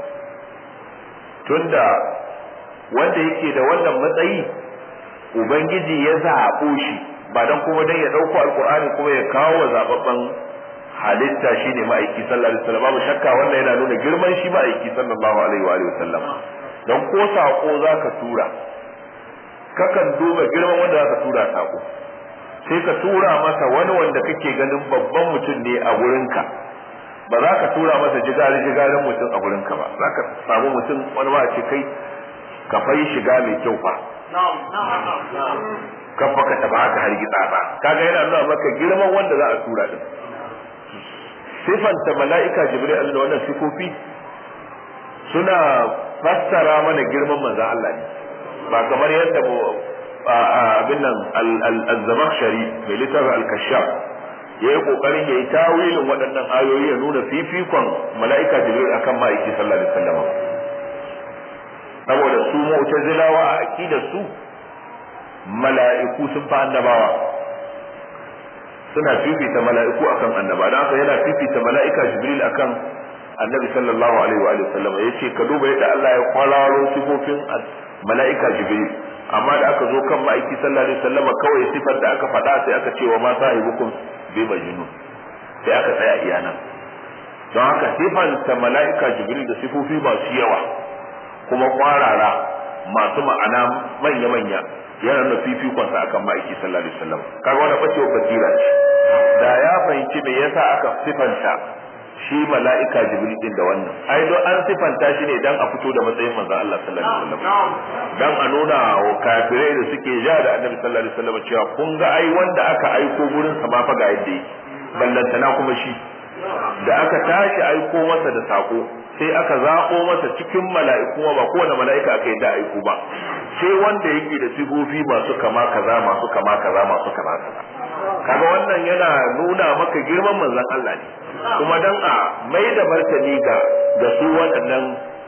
tunda wanda yake da wannan matsayi ubangiji ya zaɓo shi ba don kuma dan ya ɗauko alqur'ani kuma ya kawo wa zababban halitta shine ma'aiki sallallahu alaihi wasallam babu shakka wannan yana nuna girman shi ma'aiki sallallahu alaihi wa alihi wasallam don ko sako zaka tura kakan duba girman wanda zaka tura sako sai ka tura masa wani wanda kake ganin babban mutum ne a gurinka ba za ka tura masa jigari jigarin mutum a gurinka ba za ka samu mutum wani ma ce kai ka fai shiga mai kyau fa kan baka taba haka hargitsa ba kaga yana nuna maka girman wanda za a tura din sifanta mala'ika jibril da wannan sifofi suna fassara mana girman manzon Allah ne ba kamar yadda abin nan al-zamakhshari mai littafin al-kashaf ya yi kokarin ya yi tawilin waɗannan ayoyi ya nuna fifikon mala'ika jibril akan ma'aiki sallallahu alaihi wasallam saboda su mu'tazilawa a aqidar su mala'iku sun fa annabawa suna fifita mala'iku akan annaba don haka yana fifita mala'ika jibril akan annabi sallallahu alaihi wa alihi wasallam yace ka duba yadda Allah ya kwararo sifofin mala'ika jibril amma da aka zo kan ma'aiki sallallahu alaihi wasallam kawai sifar da aka faɗa sai aka ce wa ma sahibukum bi majnun sai aka tsaya iya nan don haka sifanta mala'ika jibril da sifofi masu yawa kuma kwarara masu ma'ana manya-manya yana nuna fifikon sa akan ma'aiki sallallahu alaihi wasallam kaga wannan bacewa basira ce da ya fahimci me yasa aka sifanta shi mala'ika jibril din da wannan ai don an sifanta shi ne dan a fito da matsayin manzon Allah sallallahu alaihi wasallam dan a nuna wa kafirai da suke ja da annabi sallallahu alaihi wasallam cewa kun ga ai wanda aka aiko gurin sa ma fa ga yadda yake ballantana kuma shi da aka tashi aiko masa da sako sai aka zaɓo masa cikin mala'iku ba kowane mala'ika aka yi da aiko ba sai wanda yake da sigofi masu kama kaza masu kama kaza masu kama kaza kaga wannan yana nuna maka girman manzon Allah ne kuma dan a mai da martani ga ga su waɗannan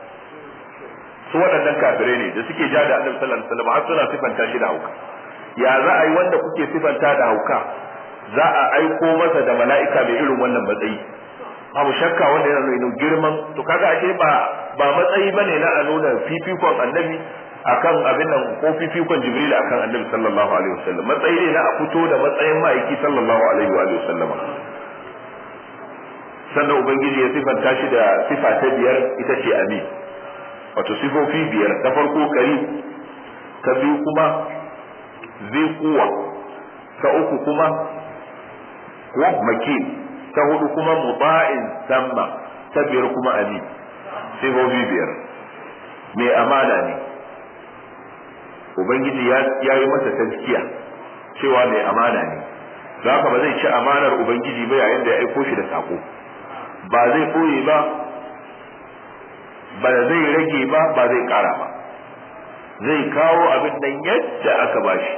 su waɗannan kafirai ne da suke ja da Annabi sallallahu alaihi wasallam har suna sifanta shi da hauka ya za a yi wanda kuke sifanta da hauka za a aiko masa da mala'ika mai irin wannan matsayi babu shakka wanda yana nuna girman to kaga ashe ba ba matsayi bane na a nuna fifikon annabi akan abin nan ko fifikon jibril akan annabi sallallahu alaihi wasallam matsayi ne na a fito da matsayin ma'aiki sallallahu alaihi wa alihi wasallam sannan ubangiji ya sifanta shi da sifa ta biyar ita ce amin wato sifofi biyar ta farko kari ta biyu kuma zai kuwa ta uku kuma ko makin ta hudu kuma muba'in samma ta biyar kuma amin sifofi biyar mai amana ne ubangiji ya yi masa tazkiya cewa mai amana ne za ka ba zai ci amanar ubangiji ba yayin da ya aiko shi da sako ba zai koye ba ba zai rage ba ba zai kara ba zai kawo abin nan yadda aka bashi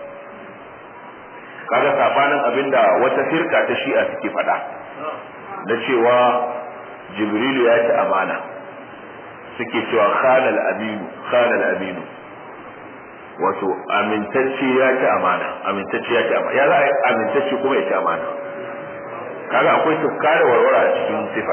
kaga sabanin abin da wata firka ta shi'a suke faɗa na cewa jibrilu ya ci amana suke cewa khanal aminu khanal aminu wato amintacce ya ci amana amintacce ya ci amana ya za a yi amintacce kuma ya ci amana kaga akwai tufka da warwara a cikin sifar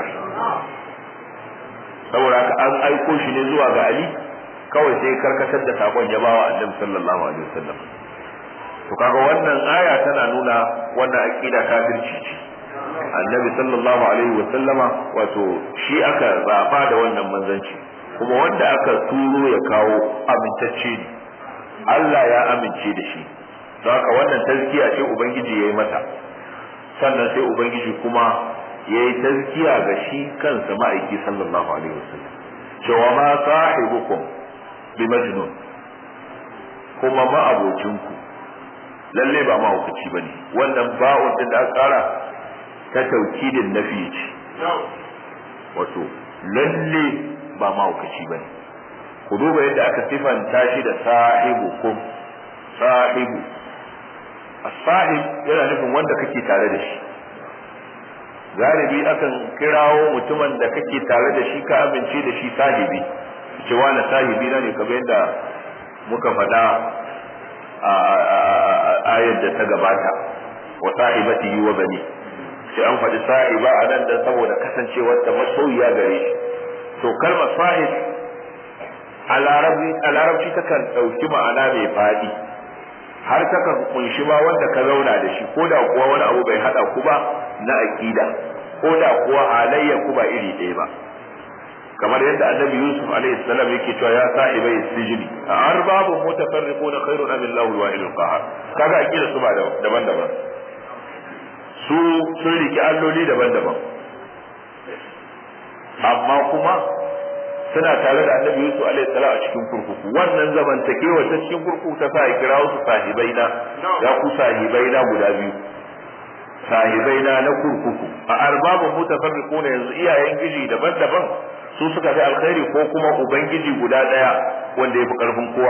saboda haka an aiko shi ne zuwa ga ali kawai sai karkatar da sakon ya bawa annabi sallallahu alaihi wasallam to kaga wannan aya tana nuna wannan aqida kafirci ce annabi sallallahu alaihi wasallama wato shi aka zaba da wannan manzanci kuma wanda aka turo ya kawo amintacce ne Allah ya amince da shi don haka wannan tazkiya ce ubangiji ya yi mata sannan sai ubangiji kuma ya yi tazkiya ga shi kansa ma'aiki sallallahu alaihi wasallam cewa ma sahibukum bi majnun kuma ma'abocinku lalle ba mahaukaci bane wannan ba'un din da aka kara ta taukidin nafi ce wato lalle ba mahaukaci bane ku duba yadda aka sifanta shi da sahibukum sahibu as-sahib yana nufin wanda kake tare da shi galibi akan kirawo mutumin da kake tare da shi ka amince da shi sahibi cewa na sahibi na ne kamar yadda muka faɗa a ayar da ta gabata wa sahibatihi wa bani sai an faɗi sahiba a nan dan saboda kasancewar ta masoyiya gare shi to kalmar sahib a larabci takan ɗauki ma'ana mai faɗi har takan kunshi ma wanda ka zauna da shi ko da kuwa wani abu bai haɗa ku ba na aƙida ko da kuwa halayya ku ba iri ɗaya ba kamar yadda annabi yusuf alaihi salam yake cewa ya sahibai sijini a arbabu mutafarriquna khairun am illahu al-wahidul qahar kaga aqida su ba daban-daban su sun riki alloli daban-daban amma kuma suna tare da annabi Yusuf alaihi salam a cikin kurkuku wannan zamantakewa ta cikin kurkuku ta sa kira su sahibai na ya ku sahibai na guda biyu sahibai na na kurkuku a arbabun mutafarriquna yanzu iyayen giji daban-daban su suka fi alkhairi ko kuma ubangiji guda daya wanda ya fi karfin kowa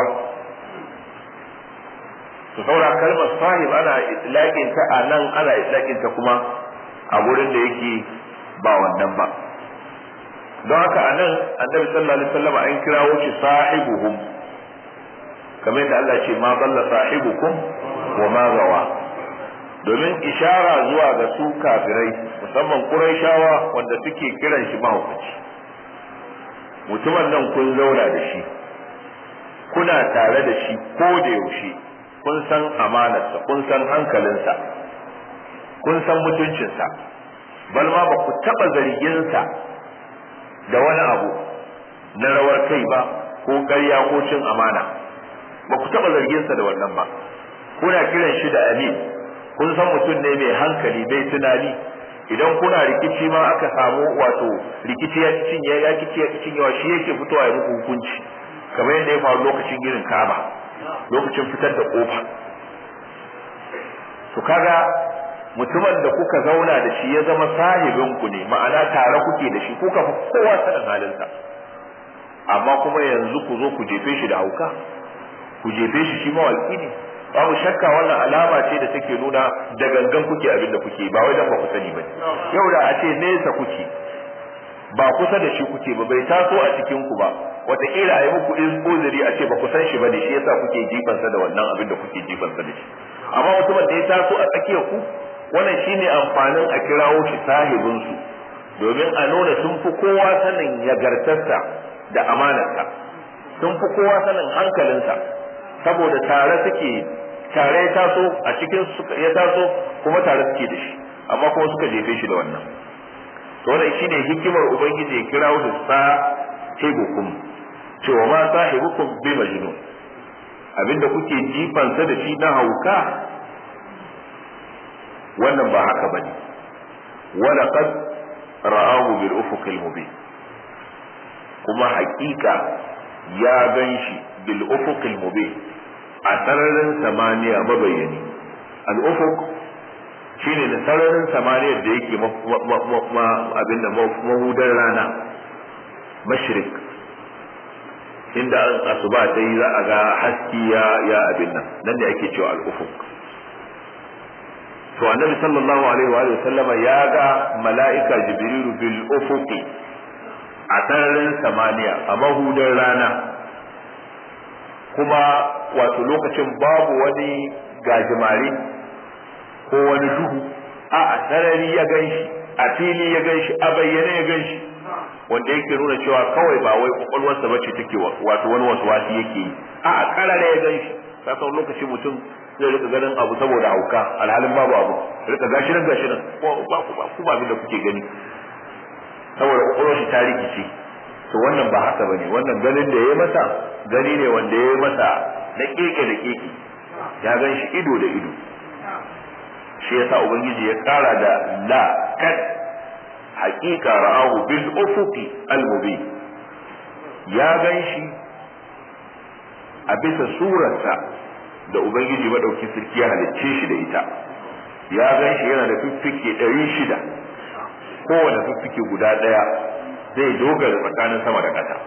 to saura kalmar sahib ana itlaqin ta a nan ana itlaqin ta kuma a gurin da yake ba wannan ba don haka a nan annabi sallallahu alaihi wasallam an kirawo shi sahibuhum kamar yadda Allah ce ma dalla sahibukum wa ma gawa domin ishara zuwa ga su kafirai musamman quraishawa wanda suke kiran shi mahaukaci mutumin nan kun zauna da shi kuna tare da shi ko da yaushe kun san amanarsa kun san hankalinsa kun san mutuncinsa bal ma ba ku taɓa zarginsa da wani abu na rawar kai ba ko ƙarya ko cin amana ba ku taɓa zarginsa da wannan ba kuna kiran shi da amin kun san mutum ne mai hankali mai tunani idan kuna rikici ma aka samu wato rikici ya cinye ya kici ya cinyewa shi yake fitowa ya muku hukunci kamar yadda ya faru lokacin girin kaba lokacin fitar da kofa to kaga mutumin da kuka zauna da shi ya zama sahibin ku ne ma'ana tare kuke da shi kuka fi kowa sanin halinsa amma kuma yanzu ku zo ku jefe shi da hauka ku jefe shi shi mawaki ne babu shakka wannan alama ce da take nuna da gangan kuke abin da kuke ba wai dan ba ku sani ba yau da a ce nesa kuke ba kusa da shi kuke ba bai taso a cikin ku ba wataƙila a yi muku uzuri a ce ba ku san shi ba da shi yasa kuke jifansa da wannan abin da kuke jifansa da shi amma mutumin da ya taso a tsakiyar ku wannan shine amfanin a kirawo shi sahibinsu domin a nuna sun fi kowa sanin yagartarsa da amanarsa sun fi kowa sanin hankalinsa saboda tare suke tare ya taso a cikin ya taso kuma tare suke da shi amma kuma suka jefe shi da wannan to wannan shine hikimar ubangiji ya kirawo shi sa tebukum cewa ma sahibukum bi majnun abinda kuke jifansa da shi na hauka wannan ba haka bane wala qad ra'ahu bil ufuqil mubin kuma haƙiƙa ya gan shi bil ufuqil mubin a sararin samaniya mabayyani al ufuq shine da sararin samaniya da yake abin da mahudar rana mashrik inda an asuba ta yi za a ga haski ya ya abin nan nan da ake cewa al ufuq to annabi sallallahu alaihi wa sallama ya ga mala'ika jibrilu bil ufuqi a sararin samaniya a mahudar rana kuma wato lokacin babu wani gajimare ko wani duhu a a sarari ya gan shi a fili ya gan shi a bayyane ya gan shi wanda yake nuna cewa kawai ba wai kwakwalwarsa bace take wato wani wasu wasi yake yi a a karare ya gan shi ka san lokacin mutum zai rika ganin abu saboda hauka alhalin babu abu rika gashi nan gashi nan ko ba ku ba ku ba abin da kuke gani saboda kwakwalwar shi ta rikice to wannan ba haka bane wannan ganin da ya masa gani ne wanda ya masa na keke da keke ya gan shi ido da ido shi yasa ubangiji ya kara da la kad haqiqa ra'ahu bil ufuqi al mubin ya gan shi a bisa surarsa da ubangiji madauki sarki ya halicce shi da ita ya gan shi yana da fiffike ɗari shida kowane fiffike guda ɗaya zai dogara tsakanin sama da ƙasa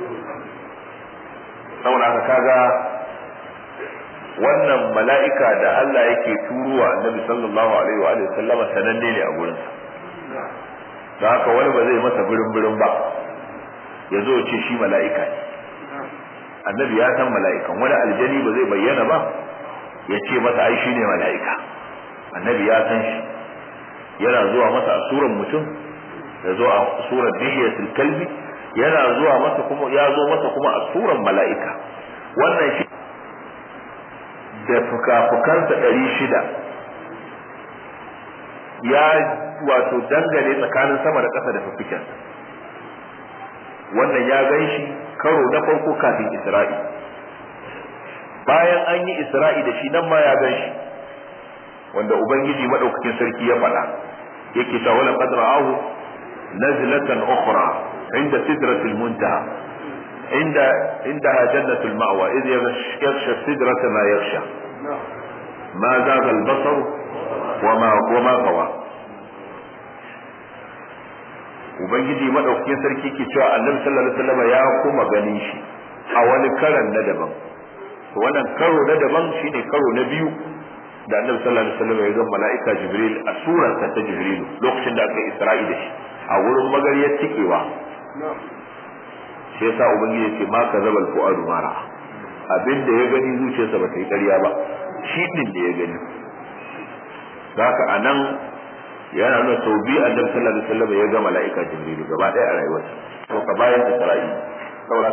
saboda haka kaga wannan mala'ika da Allah yake turuwa annabi sallallahu alaihi wa alihi sallama sananne ne a gurin da haka wani ba zai masa birin birin ba ya zo ce shi mala'ika ne annabi ya san mala'ikan wani aljani ba zai bayyana ba ya ce masa ai shi ne mala'ika annabi ya san shi yana zuwa masa a suran mutum ya zo a surar dihiyatul kalbi yana zuwa masa kuma ya zo masa kuma a suran mala'ika wannan shi da fuka-fukansa ɗari shida ya wato dangane tsakanin sama da ƙasa da fuffikensa wannan ya gan shi karo na farko kafin isra'i bayan an yi isra'i da shi nan ma ya gan shi wanda ubangiji maɗaukakin sarki ya faɗa yake ta wala qad ra'ahu nazlatan ukhra inda sidratil muntaha inda indaha jannatul ma'wa idh yaghsha sidrata ma yaghsha ma zaga al-basar wa ma wa ma qawa ubangiji madaukakin sarki ke cewa annabi sallallahu alaihi wasallam ya kuma ganin shi a wani karan na daban to wannan karo na daban shine karo na biyu da annabi sallallahu alaihi wasallam ya ga mala'ika jibril a surarsa ta jibril lokacin da aka yi isra'i da shi a wurin magariyar cikewa shi yasa ubangiji ya ce ma ka zabal fu'adu mara abin da ya gani zuciyarsa ba ta yi ƙarya ba shi din da ya gani haka a nan yana nuna sau biyu annabi sallallahu alaihi wasallam ya ga mala'ika jibril gaba ɗaya a rayuwarsa to ka bayan isra'i saboda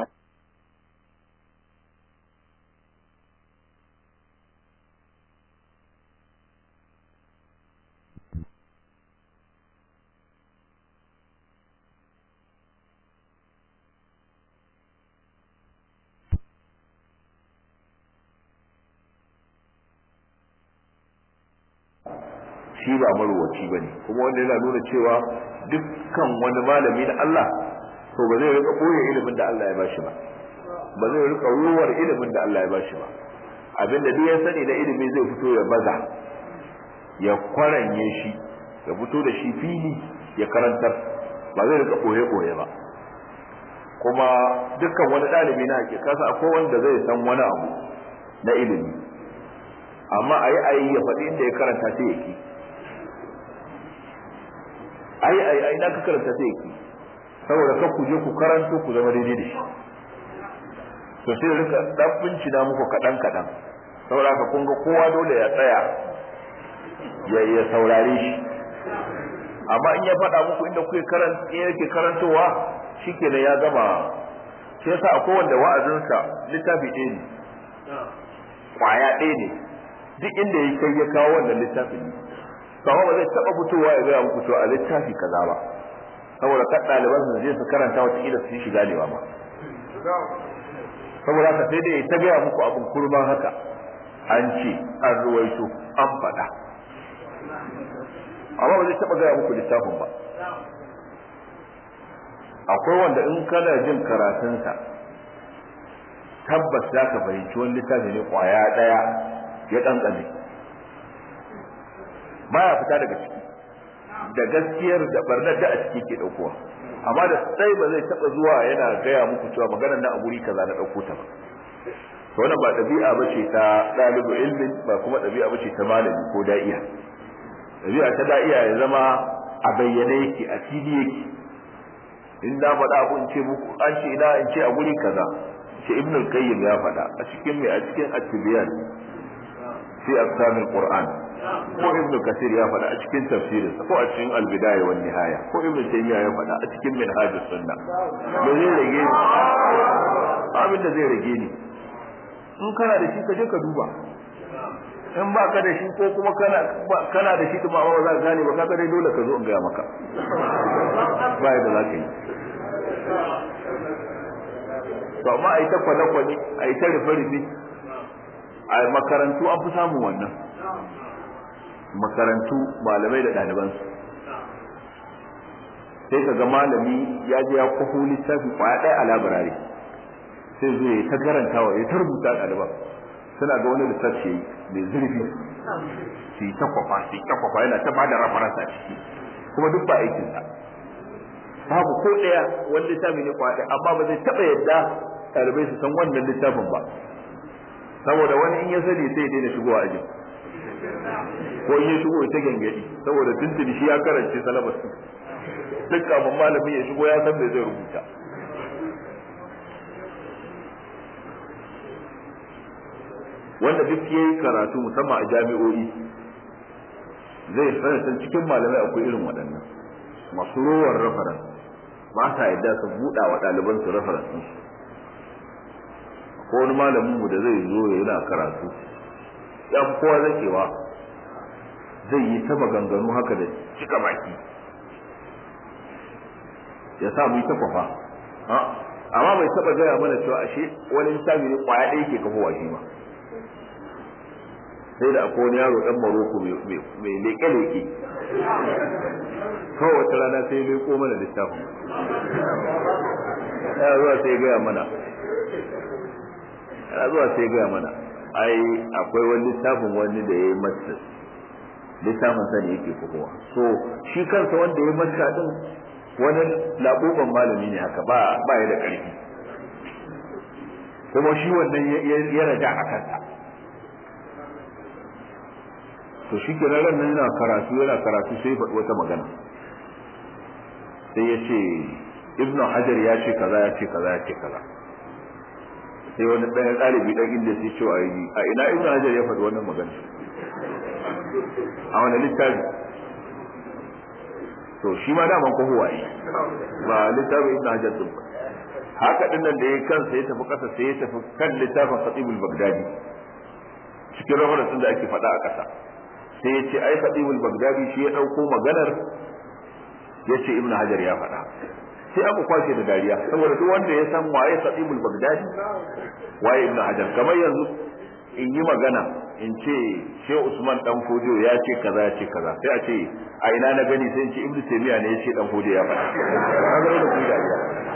shi ba marwaci ba ne kuma wanda yana nuna cewa dukkan wani malami na Allah to ba zai rika ɓoye ilimin da Allah ya bashi ba ba zai rika ruwar ilimin da Allah ya bashi ba abinda duk ya sani na ilimi zai fito ya baza ya kwaranye shi ya fito da shi fili ya karantar ba zai rika ɓoye ɓoye ba kuma dukkan wani ɗalibi na ake kasa akwai wanda zai san wani abu na ilimi amma a yi ayi ya faɗi inda ya karanta sai ya ki ai ai ai na ka karanta sai ki saboda ka ku je ku karanto ku zama daidai da shi to sai rika dan bincina muku kadan kadan saboda ka kun ga kowa dole ya tsaya ya ya saurare shi amma in ya faɗa muku inda kuke karanta yake karantowa shikenan ya gama shi yasa akwai wanda wa'azinsa littafi ɗaya ne kwaya ɗaya ne duk inda ya kai ya kawo wannan littafin ne kawai ba zai taba fitowa ya gaya muku to a littafi kaza ba saboda kan ɗaliban su je su karanta wata kila su shi ganewa ba saboda haka sai dai ta gaya muku abin kurban haka an ce an ruwaito an faɗa amma ba zai taɓa gaya muku littafin ba akwai wanda in kana jin karatunsa tabbas za ka fahimci wani littafi ne kwaya ɗaya ya ƙanƙame baya fita daga ciki da gaskiyar da barnar da a ciki ke ɗaukowa amma da sai ba zai taɓa zuwa yana gaya muku cewa maganar na a guri kaza na ɗauko ta ba to wannan ba ɗabi'a ba ce ta ɗalibu ilmin ba kuma ɗabi'a ba ce ta malami ko da'iya ɗabi'a ta da'iya ya zama a bayyane yake a fili yake in na faɗa abu in ce muku an ce ina in ce a guri kaza ce ibn al-qayyim ya faɗa a cikin mai a cikin at-tibyan fi aqsamil qur'an ko ibn kasir ya faɗa a cikin tafsirin ko a cikin al-bidaya wan nihaya ko ibn taymiya ya faɗa a cikin minhajus sunna me zai rage ni abin da zai rage ni in kana da shi ka je ka duba in ba ka da shi ko kuma kana kana da shi kuma ba za ka gane ba kaga dai dole ka zo in gaya maka ba yadda za ka yi to amma a yi ta kwane-kwane a yi ta rufe-rufe a makarantu an fi samun wannan makarantu malamai da ɗalibansu sai ka ga malami ya je ya kwafo littafi kwaya ɗaya a labirare sai zo ya ta karantawa ya ta rubuta ɗaliban suna ga wani lissafi mai zurfi su yi ta kwafa su yi ta kwafa yana ta bada rafaransa ciki kuma duk ba aikinsa babu ko ɗaya wani littafi ne kwaya amma ba zai taɓa yadda ɗalibai su san wannan littafin ba saboda wani in ya sani sai ya daina shigowa ajin ko in ya shigo ta gangadi saboda tuntuni shi ya karance salabar su duk kafin malamin ya shigo ya san me zai rubuta wanda duk ya yi karatu musamman a jami'o'i zai san cikin malamai akwai irin waɗannan masu rowar rafaran ba sa yadda su buɗa wa ɗaliban su rafaran su ko wani malamin mu da zai zo ya yana karatu ya fi kowa zakewa zai yi ta maganganu haka da cika baki ya sa mu yi ta kwafa amma bai taɓa gaya mana cewa ashe wani littafi ne kwaya ɗaya ke kafowa shi ba sai da akwai wani yaro dan maroko mai leke-leke kawai wata rana sai leko mana littafin ya zuwa sai gaya mana ya zuwa sai gaya mana ai akwai wani littafin wani da ya yi masa littafin sa ne yake kowa so shi kansa wanda ya masa din wani labuban malami ne haka ba ba ya da ƙarfi kuma shi wannan ya raja a kansa to shi ke nan nan yana karatu yana karatu sai faɗi wata magana sai ya ce ibnu hajar ya ce kaza ya ce kaza ya ce kaza sai wani ɗan ɗalibi ɗan inda sai ce a ina ibnu hajar ya faɗi wannan magana a wani littafi to shi ma daman ko huwaye ba littafin ibnu hajar din ba haka din nan da ya kansa ya tafi ƙasa sai ya tafi kan littafin khatibul bagdadi cikin rahoton da ake faɗa a ƙasa sai ya ce ai khatibul bagdadi shi ya ɗauko maganar ya ce ibnu hajar ya faɗa sai aka kwashe da dariya saboda duk wanda ya san waye khatibul bagdadi waye ibnu hajar kamar yanzu in yi magana in ce shehu usman dan fojo ya ce kaza ya ce kaza sai a ce a ina na gani sai in ce ibnu taymiya ne ya ce dan fojo ya faɗa kaga da ku dariya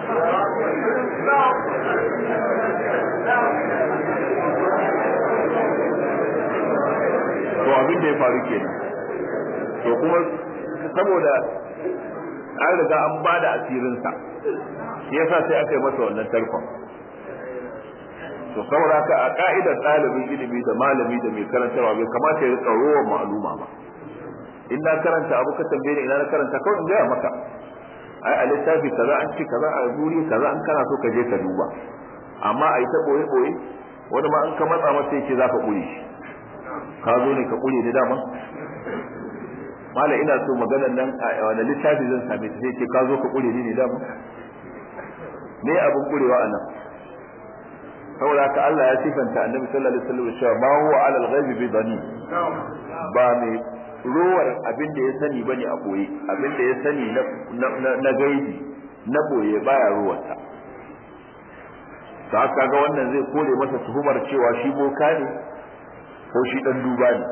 to abin da ya faru kenan to kuma saboda an riga an ba da asirinsa shi yasa sai aka yi masa wannan tarkon to saboda haka a ka'idar ɗalibin ilimi da malami da mai karantarwa bai kamata ya rika rowa ma'aluma ba in na karanta abu ka tambaye ni ina na karanta kawai in gaya maka ai a littafi kaza an ci kaza a guri kaza an kana so ka je ka duba amma a yi ta boye boye wani ma an ka matsa masa yake za ka kure shi ka zo ne ka kure ni dama mala ina so maganar nan a wani littafi zan same ta sai ce ka zo ka kure ni ne dama me abin kurewa a nan saboda ka Allah ya sifanta annabi sallallahu alaihi wasallam cewa ma huwa ala al-ghaibi bi dhani ba mai rowar abin da ya sani bane a boye abin da ya sani na na gaibi na boye baya ruwarsa to haka ga wannan zai kore masa tuhumar cewa shi boka ne ko shi dan duba ne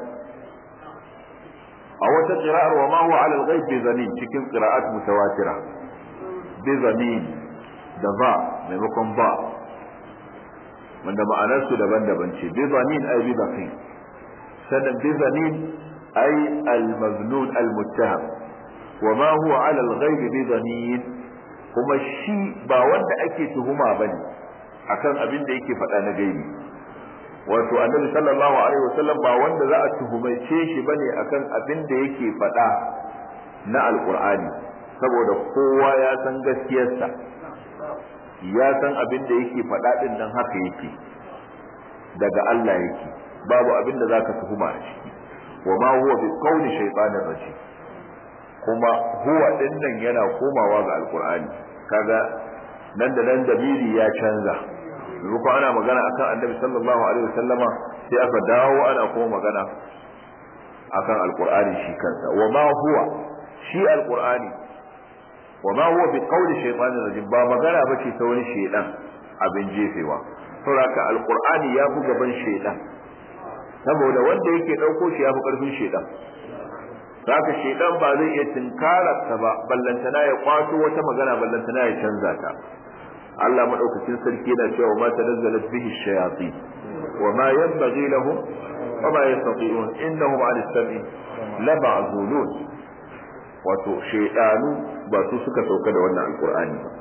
a wata qira'ar wa ma huwa 'ala al-ghaib bi zanin cikin qira'at mutawatira bi zanin da ba maimakon ba wanda ma'anar su daban-daban ce bi zanin ay bi baqi sannan bi zanin ay al-maznun al-muttaham wa ma huwa 'ala al-ghaib bi zanin kuma shi ba wanda ake tuhuma bane akan abin da yake faɗa na gaibi wato annabi sallallahu alaihi wasallam ba wanda za a tuhumaice shi bane akan abin da yake faɗa na alqur'ani saboda kowa ya san gaskiyarsa ya san abin da yake faɗa din nan haka yake daga Allah yake babu abin da zaka tuhuma a ciki wa ma huwa bi qawli shaytanir rajim kuma huwa din nan yana komawa ga alqur'ani kaga nan da nan dabiri ya canza ko ana magana akan annabi sallallahu alaihi wasallama sai aka dawo ana kuma magana akan alqur'ani shi kansa wa ma huwa shi alqur'ani wa ma huwa bi qawli shaytanir rajim ba magana bace ta wani shaydan abin jefewa saboda alqur'ani ya fi gaban shaydan saboda wanda yake dauko shi ya fi karfin shaydan haka shaydan ba zai iya tinkararsa ba ballantana ya kwato wata magana ballantana ya canza ta Allah madaukakin sarki yana cewa ma tanazzalat bihi shayatin wa ma yanbaghi lahum wa ma yastati'un innahum 'an as-sam'i la ma'zulun wato shaydanu ba su suka sauka da wannan alqur'ani ba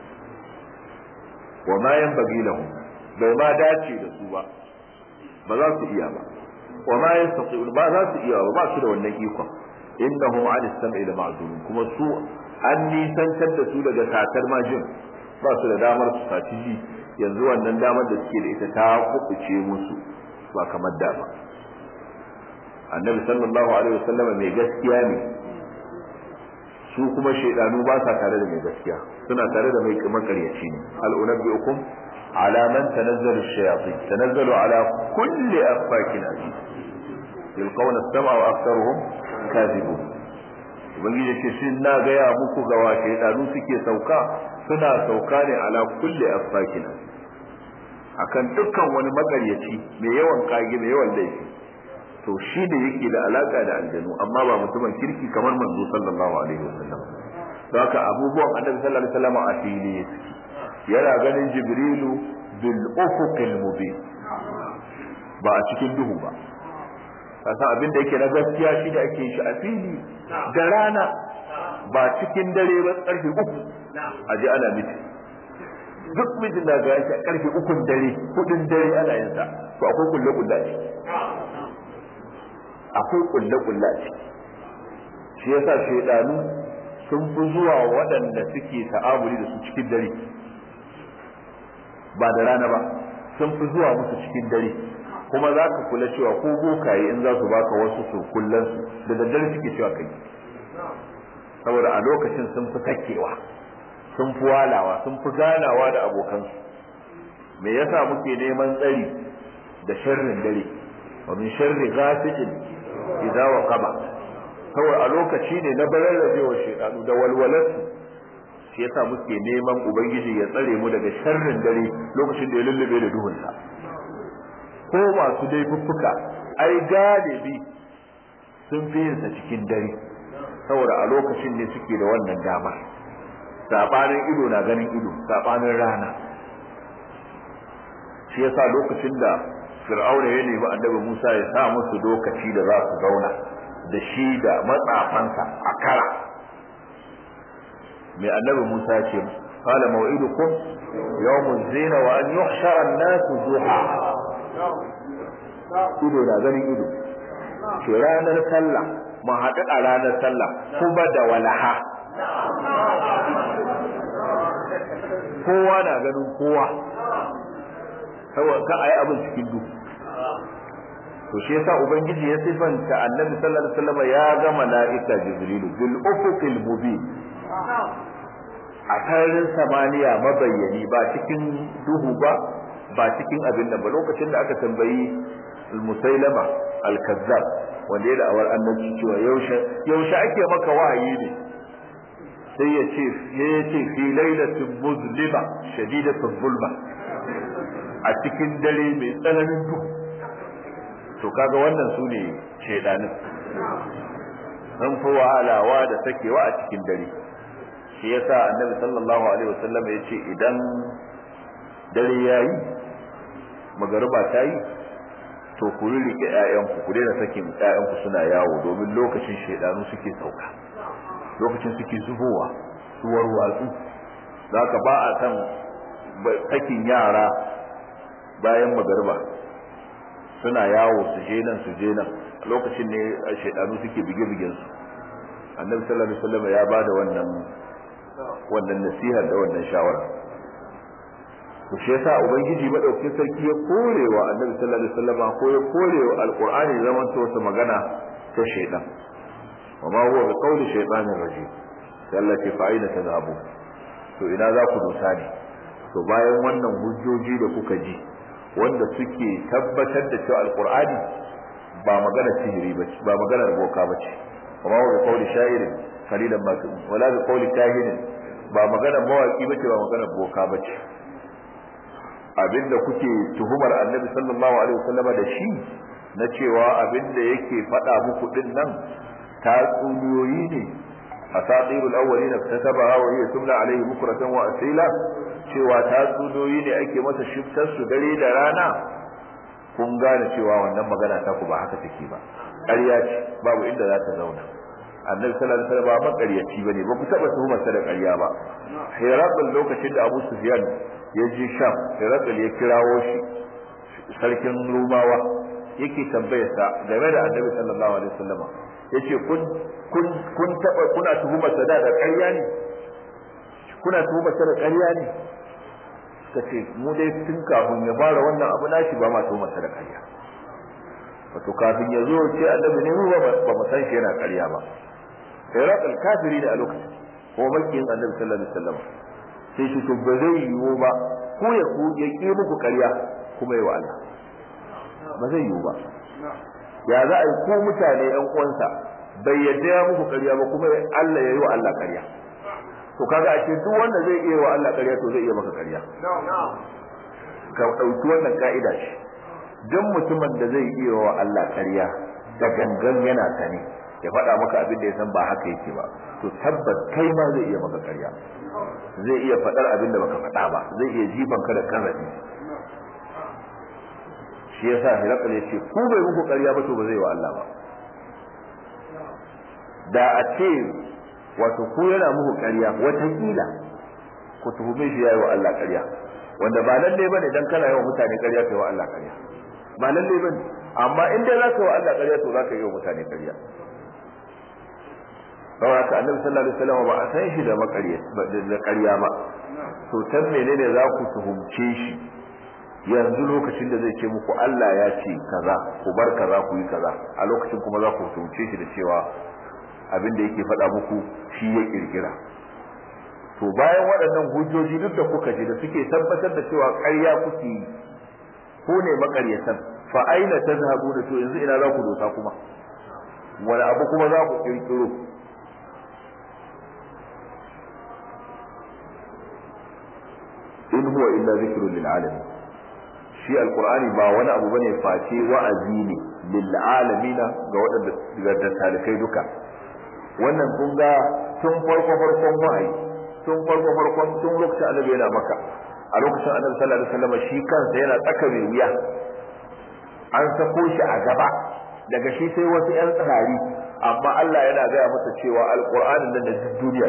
wa ma yanbaghi lahum bai ma dace da su ba ba za su iya ba wa ma yastati'un ba za su iya ba ba su da wannan ikon innahum 'an as-sam'i la ma'zulun kuma su an nisantar da su daga satar majin ba su da damar su saci ji yanzu wannan damar da suke da ita ta kubuce musu ba kamar da ba annabi sallallahu alaihi wasallam mai gaskiya ne su kuma shaidanu ba sa tare da mai gaskiya suna tare da mai makaryaci ne al unabbiukum ala man tanazzalu ash-shayatin tanazzalu ala kulli affakin aziz yulqawna as-sam'a wa aktharuhum kadhibun ubangiji ce shi na gaya muku ga wa shaidanu suke sauka suna sauka ne ala kulli afakina akan dukkan wani magaryaci mai yawan kage mai yawan laifi to shi da yake da alaka da aljanu amma ba mutumin kirki kamar manzo sallallahu alaihi wasallam don haka abubuwan annabi sallallahu alaihi wasallam a fili yana ganin jibrilu bil ufuqil mubin ba a cikin duhu ba kasan abin da yake na gaskiya shi da ake shi a fili da rana ba cikin dare ba karfe uku a ji ana miti duk mijin da ga yake karfe ukun dare hudun dare ana yin sa to akwai kulle kulle ce akwai kulle kulle ce shi yasa shaidanu sun fi zuwa waɗanda suke ta'amuli da su cikin dare ba da rana ba sun fi zuwa musu cikin dare kuma za ka kula cewa ko bokaye in za su baka wasu su kullan su da daddare suke cewa kai saboda a lokacin sun fi sakewa sun fi walawa sun fi ganawa da abokansu me yasa muke neman tsari da sharrin dare wa min sharri ghasiqin idza waqaba saboda a lokaci ne na bararrabewa shedanu da walwalarsu shi yasa muke neman ubangiji ya tsare mu daga sharrin dare lokacin da ya lullube da duhunsa ko masu laifuffuka ai galibi sun fi yin sa cikin dare saboda a lokacin ne suke da wannan dama sabanin ido na ganin ido sabanin rana shi yasa lokacin da fir'auna ya nemi annabi Musa ya sa musu lokaci da za su zauna da shi da matsafansa a kara mai annabi Musa ya ce qala maw'idukum yawmuz zina wa an yuhshara an-nasu duha ido na ganin ido ke ranar sallah mu haɗu a ranar sallah kuma da walaha kowa na ganin kowa saboda ka ayi abin cikin duhu to shi yasa ubangiji ya sifanta annabi sallallahu alaihi wasallam ya ga mala'ika jibrilu bil ufuqil mubin a sararin samaniya mabayyani ba cikin duhu ba ba cikin abin da ba lokacin da aka tambayi musailama al-kazzab wanda ya da'awar annabci cewa yaushe yaushe ake maka wahayi ne sai ya ce ya ce fi lailatin muzlima shadidatul zulma a cikin dare mai tsananin duhu to kaga wannan su ne shaidanin sun fi wahalawa da sakewa a cikin dare shi yasa annabi sallallahu alaihi wasallam ya ce idan dare yayi magariba ta yi to ku rike ƴaƴanku ku daina sakin ƴaƴanku suna yawo domin lokacin shaidanu suke sauka lokacin suke zubowa suwar watsu zaka ba a san sakin yara bayan magariba suna yawo su je nan su je nan lokacin ne shaidanu suke bige-bigen su annabi sallallahu alaihi wasallam ya bada wannan wannan nasiha da wannan shawara to shi yasa ubangiji madaukakin sarki ya korewa annabi sallallahu alaihi wasallam ko ya korewa alqur'ani zaman to wata magana ta shaidan wa ma huwa biqawli shaytanir rajim sallati fa aina tadhabu to ina za ku dosa ne to bayan wannan hujjoji da kuka ji wanda suke tabbatar da cewa alqur'ani ba magana sihiri ba ba magana boka ba ce kuma wa qawli sha'irin qalilan ma tu wala bi qawli kahinin ba magana mawaki ba ce ba magana boka ba ce abinda kuke tuhumar annabi sallallahu alaihi wasallama da shi na cewa abinda yake faɗa muku din nan tatsuniyoyi ne asatirul awwalin iktasabaha wa hiya tumla alaihi bukratan wa asila cewa tatsuniyoyi ne ake masa shiftar su dare da rana kun gane cewa wannan magana ta ku ba haka take ba ƙarya ce babu inda za ta zauna annabi sallallahu alaihi wasallam ba makaryaci bane ba ku taba tuhumar sa da ƙarya ba Herakl lokacin da Abu Sufyan ya je Sham Herakl ya kirawo shi sarkin Rumawa yake tambayar sa game da annabi sallallahu alaihi wasallam yace kun kun kun taba kuna tuhumar sa da ƙarya ne kuna tuhumar sa da ƙarya ne kace mu dai tun kafin ya fara wannan abu nashi ba ma tuhumar sa da ƙarya wato kafin ya zo ce annabi ne mu ba mu san shi yana ƙarya ba Herakl kafiri da a lokacin ko makiyin annabi sallallahu alaihi wasallam sai shi to ba zai yiwu ba ko ya ku ya ki muku ƙarya kuma yi wa Allah ba zai yiwu ba ya za a yi ko mutane yan uwansa bai yadda ya muku ƙarya ba kuma Allah ya yi wa Allah ƙarya to kaga a ce duk wanda zai iya wa Allah ƙarya to zai iya maka ƙarya ka ɗauki wannan ka'ida ce duk mutumin da zai iya wa Allah ƙarya da gangan yana sani ya faɗa maka abin da ya san ba haka yake ba to tabbas kai ma zai iya maka ƙarya zai iya faɗar abin da baka faɗa ba zai iya jifan ka da karabi shi yasa hirakal ya ce ku bai muku ƙarya ba to ba zai wa Allah ba da a ce wato ku yana muku ƙarya watakila ku tuhume shi yayi wa Allah ƙarya wanda ba lalle bane dan kana yawan mutane ƙarya kai wa Allah ƙarya ba lalle bane amma in dai za ka wa Allah ƙarya to za ka yi wa mutane ƙarya saboda haka annabi sallallahu alaihi wasallam ba a san shi da maƙarya da ƙarya ba to tan menene za ku tuhumce shi yanzu lokacin da zai ce muku Allah ya ce kaza ku bar kaza ku yi kaza a lokacin kuma za ku tuhumce shi da cewa abin da yake faɗa muku shi ya kirkira to bayan waɗannan hujjoji duk da kuka ji da suke tabbatar da cewa ƙarya kuke yi ko ne maƙaryatan fa aina tazhabuna to yanzu ina za ku dosa kuma wani abu kuma za ku kirkiro in huwa illa zikrun lil alamin shi alqur'ani ba wani abu bane face wa'azi ne lil alamin ga waɗanda da talikai duka wannan kun ga tun farko farkon wa'ayi tun farko farkon tun lokacin annabi yana maka a lokacin annabi sallallahu alaihi wasallam shi kansa yana tsaka mai wuya an sako shi a gaba daga shi sai wasu yan tsari amma Allah yana gaya masa cewa alqur'anin nan da duniya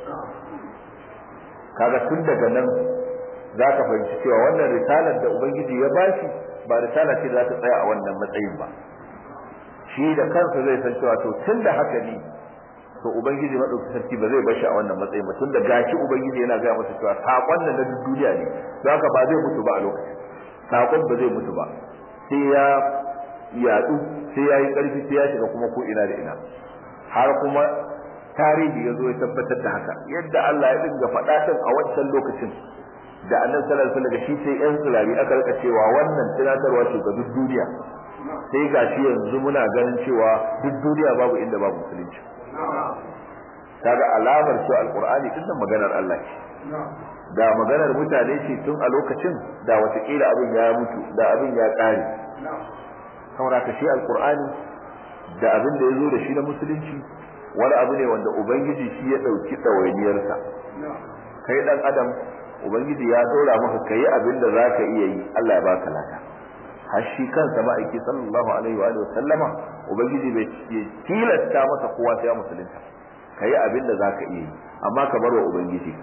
kaga tun daga nan za ka fahimci cewa wannan risalar da ubangiji ya bashi ba risala ce da za ta tsaya a wannan matsayin ba shi da kansa zai san cewa to tun da haka ne to ubangiji madauki sarki ba zai bashi a wannan matsayin ba tun da gashi ubangiji yana gaya masa cewa sakon nan na duniya ne don haka ba zai mutu ba a lokacin sakon ba zai mutu ba sai ya yadu sai ya yi karfi sai ya shiga kuma ko ina da ina har kuma tarihi ya zo ya tabbatar da haka yadda Allah ya dinga faɗa a wancan lokacin da annabi sallallahu alaihi wasallam shi sai yan tsirari aka rika cewa wannan tunatarwa ce ga duk duniya sai gashi yanzu muna ganin cewa duk duniya babu inda babu musulunci kaga alamar cewa alqur'ani din nan maganar Allah ce da maganar mutane ce tun a lokacin da watakila abin ya mutu da abin ya ƙare saboda ka shi alkur'ani da abin da ya zo da shi na musulunci wani abu ne wanda ubangiji shi ya ɗauki ɗawainiyarsa kai ɗan adam ubangiji ya ɗora maka ka yi abin da za ka iya yi allah ya baka lada har shi kansa ma'aiki sallallahu alaihi wa sallama ubangiji bai tilasta masa kowa sai ya musulunta ka yi abin da za ka iya yi amma ka bar wa ubangiji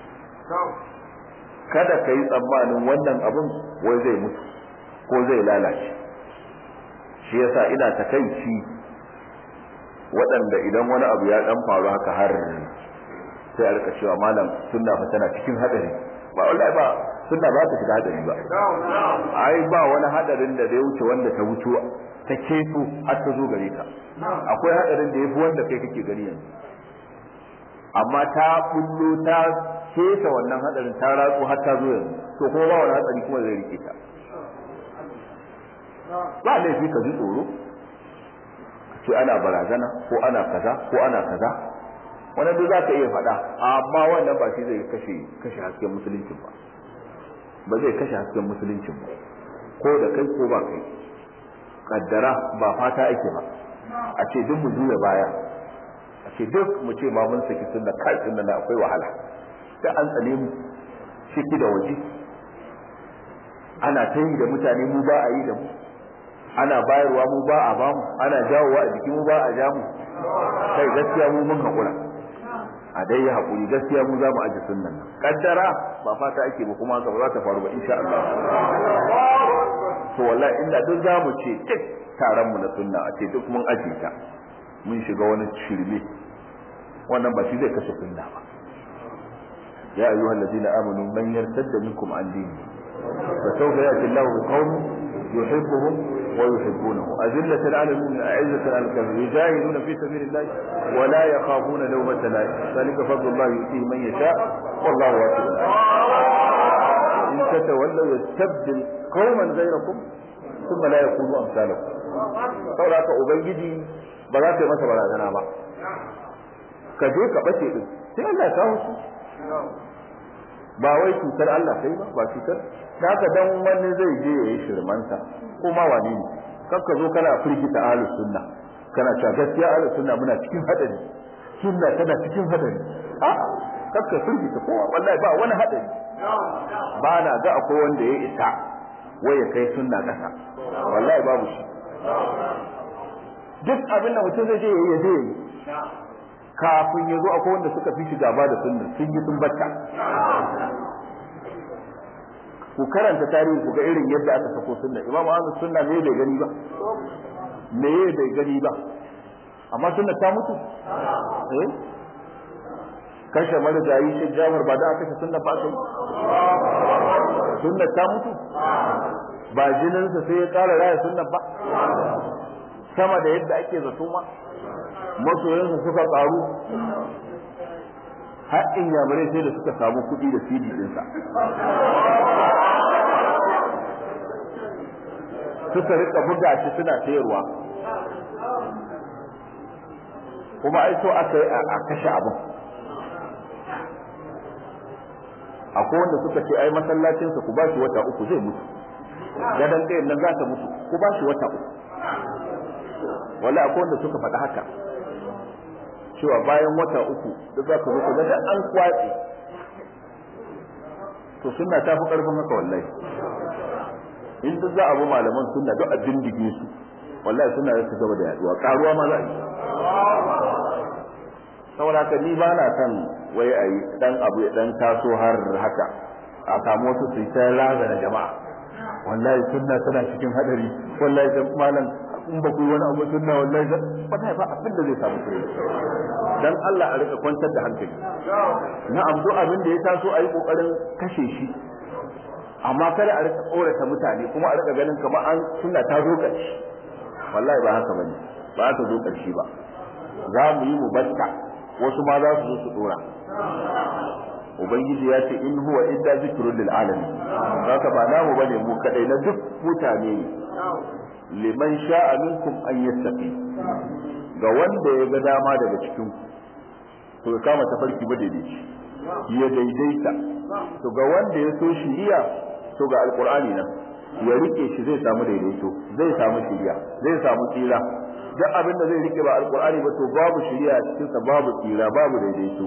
kada ka yi tsammanin wannan abin wai zai mutu ko zai lalace shi yasa ina takaici waɗanda idan wani abu ya dan faru haka har sai a rika cewa malam sunna fa tana cikin hadari ba wallahi ba sunna ba ta shiga hadari ba ai ba wani hadarin da zai wuce wanda ta wuce ta keto har ta zo gare ka akwai hadarin da yafi wanda kai kake gani yanzu amma ta bullo ta kesa wannan hadarin ta ratsu har ta zo yanzu to kuma ba wani hatsari kuma zai rike ta ba laifi ka ji tsoro ce ana barazana ko ana kaza ko ana kaza wannan duk za ka iya faɗa amma wannan ba shi zai kashe kashe hasken musuluncin ba ba zai kashe hasken musuluncin ba ko da kai ko ba kai kaddara ba fata ake ba a ce duk mu juya baya a ce duk mu ce ma mun saki sunna kai sunna na akwai wahala da an tsane mu ciki da waje ana ta yi da mutane mu ba a yi da mu ana bayarwa mu ba a bamu ana jawowa a jiki mu ba a jamu kai gaskiya mu mun haƙura a dai ya haƙuri gaskiya mu za mu aji sunnan nan kaddara ba fata ake ba kuma haka ba za ta faru ba insha Allah to wallahi inda duk za mu ce duk taron mu na sunna a ce duk mun aje ta mun shiga wani shirme wannan ba shi zai kashe sunna ba ya ayyuhal ladina amanu man yartadda minkum an dini فسوف يأتي الله بقوم يحبهم ويحبونه أذلة على المؤمنين أعزة على الكافرين يجاهدون في سبيل الله ولا يخافون لومة لائم ذلك فضل الله يؤتيه من يشاء والله واسع إن تتولوا يستبدل قوما غيركم ثم لا يكونوا أمثالكم saboda haka ubangiji ba za ta yi masa barazana ba ka je ka bace din sai Allah ya kawo su ba wai cutar Allah kai ba ba cutar da haka dan wani zai je ya yi shirmansa ko ma wani ne kar ka zo kana firgita ahlus sunna kana cewa gaskiya ahlus sunna muna cikin hadari sunna tana cikin hadari a kar ka firgita kowa wallahi ba wani hadari ba na ga akwai wanda ya isa wai ya kai sunna kasa wallahi babu shi duk abin da mutum zai je ya je yi kafin ya zo akwai wanda suka fi shi gaba da sunna sun yi sun bacca ku karanta tarihi ku ga irin yadda aka sako sunna imam ahmad sunna me bai gani ba me bai gani ba amma sunna ta mutu eh kashe marigayi shi jamar ba da aka kashe sunna ba kai sunna ta mutu ba jininsa sai ya kara raya sunna ba sama da yadda ake zato ma masoyansa suka karu har in yamurai sai da suka samu kuɗi da CD ɗinsa suka rika buga shi suna sayarwa kuma ai so aka yi a kashe abin akwai wanda suka ce ai masallacinsa ku ba shi wata uku zai mutu gadon ɗayan nan za ta mutu ku ba shi wata uku wala akwai wanda suka faɗi haka cewa bayan wata uku da za ka zo da an kwatse to sunna ta fi ƙarfin haka wallahi in duk za a bi malaman sunna duk a bindige su wallahi sunna za ta gaba da yaduwa karuwa ma za a yi saboda haka ni ba na son wai a yi dan abu ya dan taso har haka a samu wasu su ta razana jama'a wallahi sunna tana cikin hadari wallahi dan malam in ba ku yi wani abu sunna wallahi ba ta ba abin da zai samu kure dan Allah a rika kwantar da hankali na'am duk abin da ya taso a yi kokarin kashe shi amma kada a rika tsorata mutane kuma a rika ganin kamar an sunna ta zo ƙarshe wallahi ba haka bane ba ta zo ƙarshe ba za mu yi mu batta wasu ma za su zo su dora ubangiji ya ce in huwa illa zikrun lil alamin haka ba namu bane mu kadai na duk mutane ne liman sha'a minkum an yattaqi ga wanda ya ga dama daga cikin ku to ya kama tafarki ba daidai ya daidaita to ga wanda ya so shiriya to ga alqur'ani nan ya rike shi zai samu daidaito zai samu shiriya zai samu tsira duk abin da zai rike ba alqur'ani ba to babu shiriya a cikin sa babu tsira babu daidaito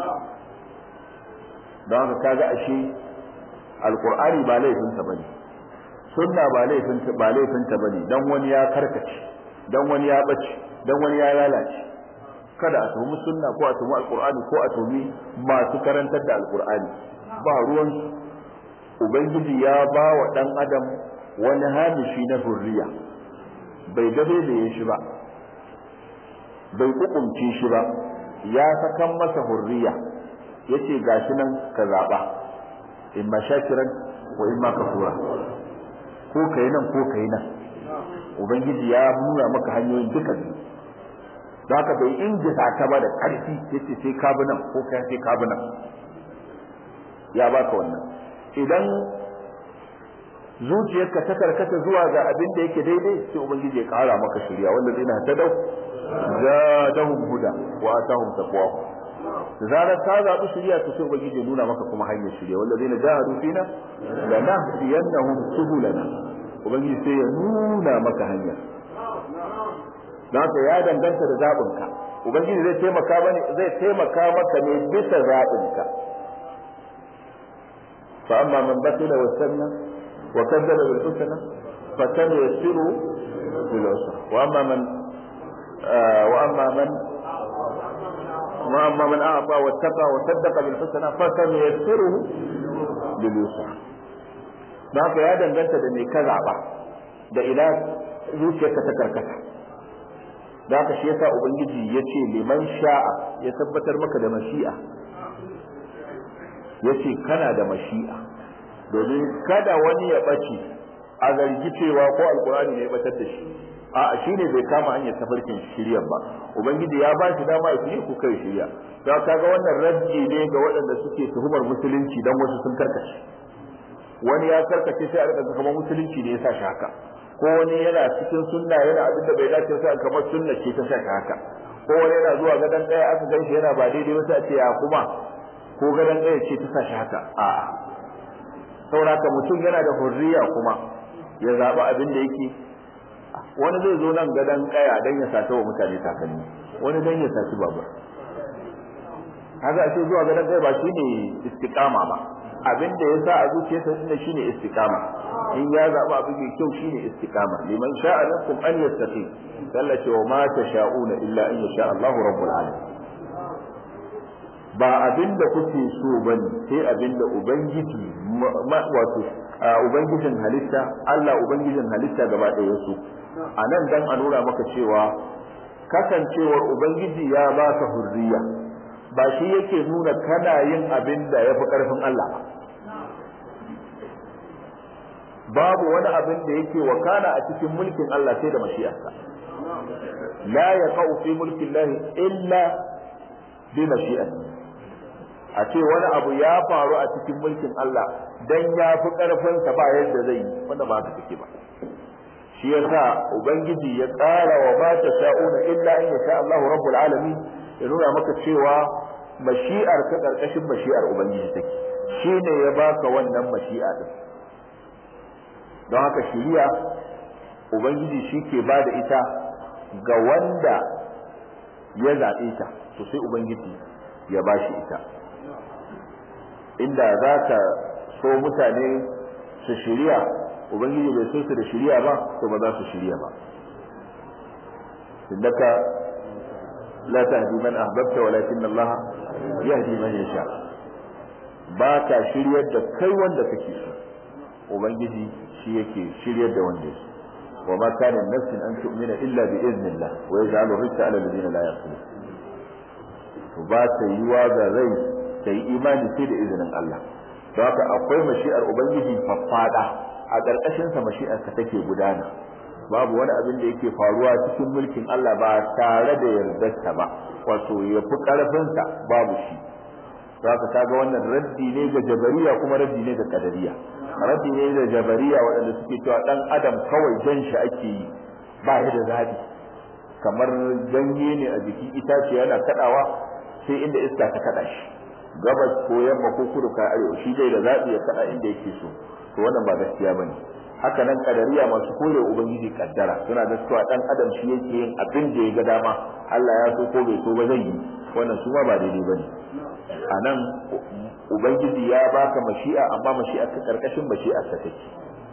don haka kaga ashe alqur'ani ba laifin sa bane sunna ba laifin ba laifin ta bane dan wani ya karkace dan wani ya bace dan wani ya lalace kada a tuhumi sunna ko a tuhumi alqur'ani ko a tuhumi masu karantar da alqur'ani ba ruwan ubangiji ya ba wa dan adam wani hamishi na hurriya bai gabe da yin shi ba bai kukumce shi ba ya sakan masa hurriya yace gashi nan ka zaba in ma shakiran ko in ma kafura ko kai nan ko kai nan ubangiji ya nuna maka hanyoyin duka biyu za ka bai ingiza ka ba da ƙarfi yace sai ka bi nan ko kai sai ka bi nan ya baka wannan idan zuciyarka ta karkata zuwa ga abin da yake daidai sai ubangiji ya kara maka shirya wanda zai na tadau zadahum huda wa atahum taqwa da zarar ka zaɓi shirya to sai ubangiji ya nuna maka kuma hanyar shirya wanda zai na jahadu fina lanahdiyannahum subulana ubangiji sai ya nuna maka hanyar haka ya danganta da zaɓinka ubangiji zai taimaka bane zai taimaka maka ne bisa zaɓinka fa amma man batila wa sanna wa kadzaba bil husna fa sanuyassiru bil usra wa amma man wa amma man wa amma man a'ta wa taqa wa saddaqa bil husna fa sanuyassiruhu bil yusra haka ya danganta da me ka zaɓa da ila zuciyarka ta karkata da haka shi yasa ubangiji ya ce liman sha'a ya tabbatar maka da mashi'a ya ce kana da mashi'a domin kada wani ya ɓace a zargi cewa ko alkurani ne ya batar da shi a shi ne bai kama hanyar tafarkin shiryan ba ubangiji ya ba shi dama ya ku kai shirya da kaga wannan raddi ne ga waɗanda suke tuhumar musulunci dan wasu sun karkace wani ya karkace sai a rika kamar musulunci ne ya sa shi haka ko wani yana cikin sunna yana abin da bai dace sai kamar sunna ce ta saka haka ko wani yana zuwa gadan ɗaya aka gan shi yana ba daidai ba sai a ce ya kuma ko gadan ɗaya ce ta sashi haka a'a sauraka mutum yana da hurriya kuma ya zaɓi abin da yake wani zai zo nan gadan ƙaya dan ya sata wa mutane takalmi wani dan ya saci babur haka a ce zuwa gadan ƙaya ba shine istiqama ba abin da ya sa a zuciyarsa shine shine istiqama in ya zaɓi abu mai kyau shine istiqama liman sha'a lakum an yastaqim Allah ce wa ma tasha'una illa an yasha Allahu rabbul alamin ba abin da kuke so bane sai abin da ubangiji wato ubangijin halitta Allah ubangijin halitta gaba ɗaya so a nan dan a nuna maka cewa kasancewar ubangiji ya ba ka hurriya ba shi yake nuna kana yin abin da ya fi ƙarfin Allah ba babu wani abin da yake wakana a cikin mulkin Allah sai da mashi'arsa la yaqau fi mulki Allah illa bi mashi'ati a ce wani abu ya faru a cikin mulkin Allah dan ya fi karfin sa ba yadda zai yi wanda ba haka take ba shi yasa ubangiji ya tsara wa ba ta sha'una illa in yasha Allahu rabbul alamin ya nuna maka cewa mashi'ar ka karkashin mashi'ar ubangiji take shine ya baka wannan mashi'a din don haka shiriya ubangiji shi ke ba da ita ga wanda ya zaɓe ta to sai ubangiji ya ba shi ita inda za ka so mutane su shiriya ubangiji bai so su da shiriya ba to ba za su shiriya ba innaka la tahdi man ahbabta walakin Allah yahdi man yasha ba ka shiryar da kai wanda kake so ubangiji shi yake shiryar da wanda yake wa ma kana nafsin an tu'mina illa bi iznillah wa yaj'alu rizqa ala alladhina la yaqilun to ba ta yiwa ga rai ta yi imani sai da izinin Allah don haka akwai mashi'ar ubangiji faffada a ƙarƙashin sa mashi'ar ka take gudana babu wani abin da yake faruwa cikin mulkin Allah ba tare da yardarsa ba wato ya fi ƙarfinsa babu shi haka kaga wannan raddi ne ga jabariya kuma raddi ne ga kadariya raddi ne da jabariya waɗanda suke cewa dan adam kawai jan shi ake yi ba ya da zabi kamar ganye ne a jikin itace yana kadawa sai inda iska ta kada shi gabas ko yamma ko kudu ka arewa shi dai da zaɓi ya kada inda yake so to wannan ba gaskiya bane haka nan kadariya masu kore ubangiji kaddara suna da cewa dan adam shi yake yin abin da ya ga dama Allah ya so ko bai so ba zai yi wannan su ma ba daidai bane a nan ubangiji ya baka mashi'a amma mashi'a ta karkashin mashi'a ta take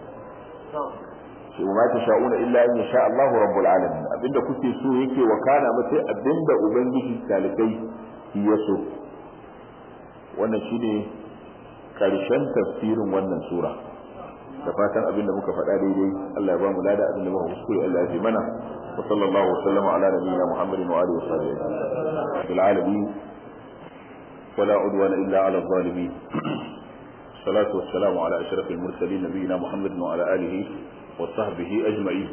shi ma ta sha'una illa in sha Allahu rabbul alamin abinda kuke so yake wakana ba sai abinda ubangiji talibai ya so wannan shine karshen tafsirin wannan sura da fatan abinda muka faɗa daidai Allah ya ba mu lada abinda muka kuskure Allah ya fi mana wa sallallahu wa sallama ala nabiyyina Muhammadin wa alihi wa sahbihi bil alamin ولا عدوان إلا على الظالمين الصلاة والسلام على أشرف المرسلين نبينا محمد وعلى آله وصحبه أجمعين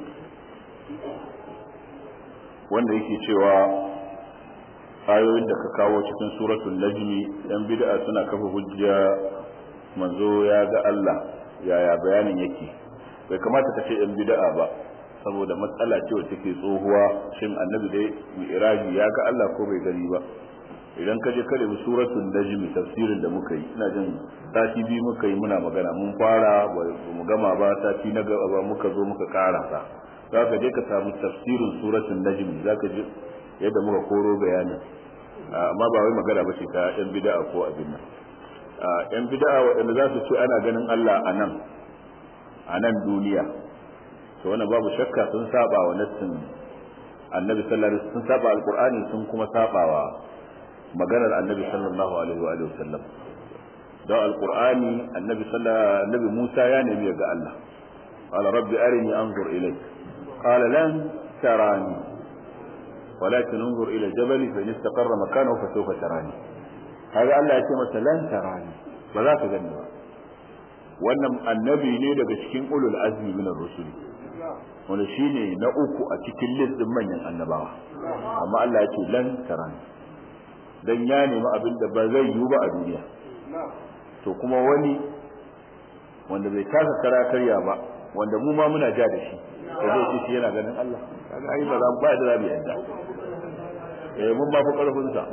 wanda yake cewa ayoyin da ka kawo cikin suratul najmi yan bid'a suna kafa hujja manzo ya ga Allah yaya bayanin yake bai kamata ka ce yan bid'a ba saboda matsala ce wacce take tsohuwa shin annabi dai mi'raji ya ga Allah ko bai gani ba idan ka je ka da suratul najm tafsirin da muka yi ina jin sati biyu muka yi muna magana mun fara ba mu gama ba sati na gaba muka zo muka karasa za ka je ka samu tafsirin suratul najm za ka je yadda muka koro bayanin amma ba wai magana ba ce ta yan bid'a ko abin nan yan bid'a waɗanda za su ce ana ganin Allah a nan a nan duniya to wannan babu shakka sun saba wa nassin annabi sallallahu alaihi wasallam sun saba alqur'ani sun kuma saba wa maganar annabi sallallahu alaihi wa alihi wasallam don alqur'ani annabi sallallahu annabi Musa ya nemi ga Allah qala rabbi arini anzur ilayk qala lan tarani ولكن انظر الى الجبل فان استقر مكانه فسوف تراني هذا الله يتي masa lan tarani ba za ka gani ba wannan annabi ne daga cikin ulul azmi min ar-rusul wanda shine na uku a cikin list din manyan annabawa amma Allah ya ce lan tarani dan ya nemi abin da ba zai yiwu ba a duniya to kuma wani wanda bai kasa kara karya ba wanda mu ma muna ja da shi da zai ce shi yana ganin Allah kaga ai ba za ba da zabi yadda eh mun ba ku karfin sa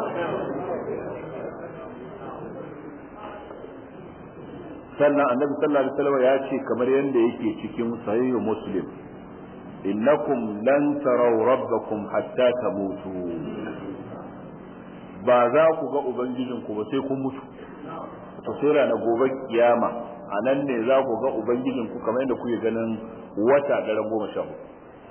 sannan annabi sallallahu alaihi wasallam ya ce kamar yanda yake cikin sahih muslim innakum lan taraw rabbakum hatta tamutu ba za ku ga ubangijinku ba sai kun mutu to sai rana gobe kiyama a nan ne za ku ga ubangijinku kamar yadda kuke ganin wata daren goma sha hudu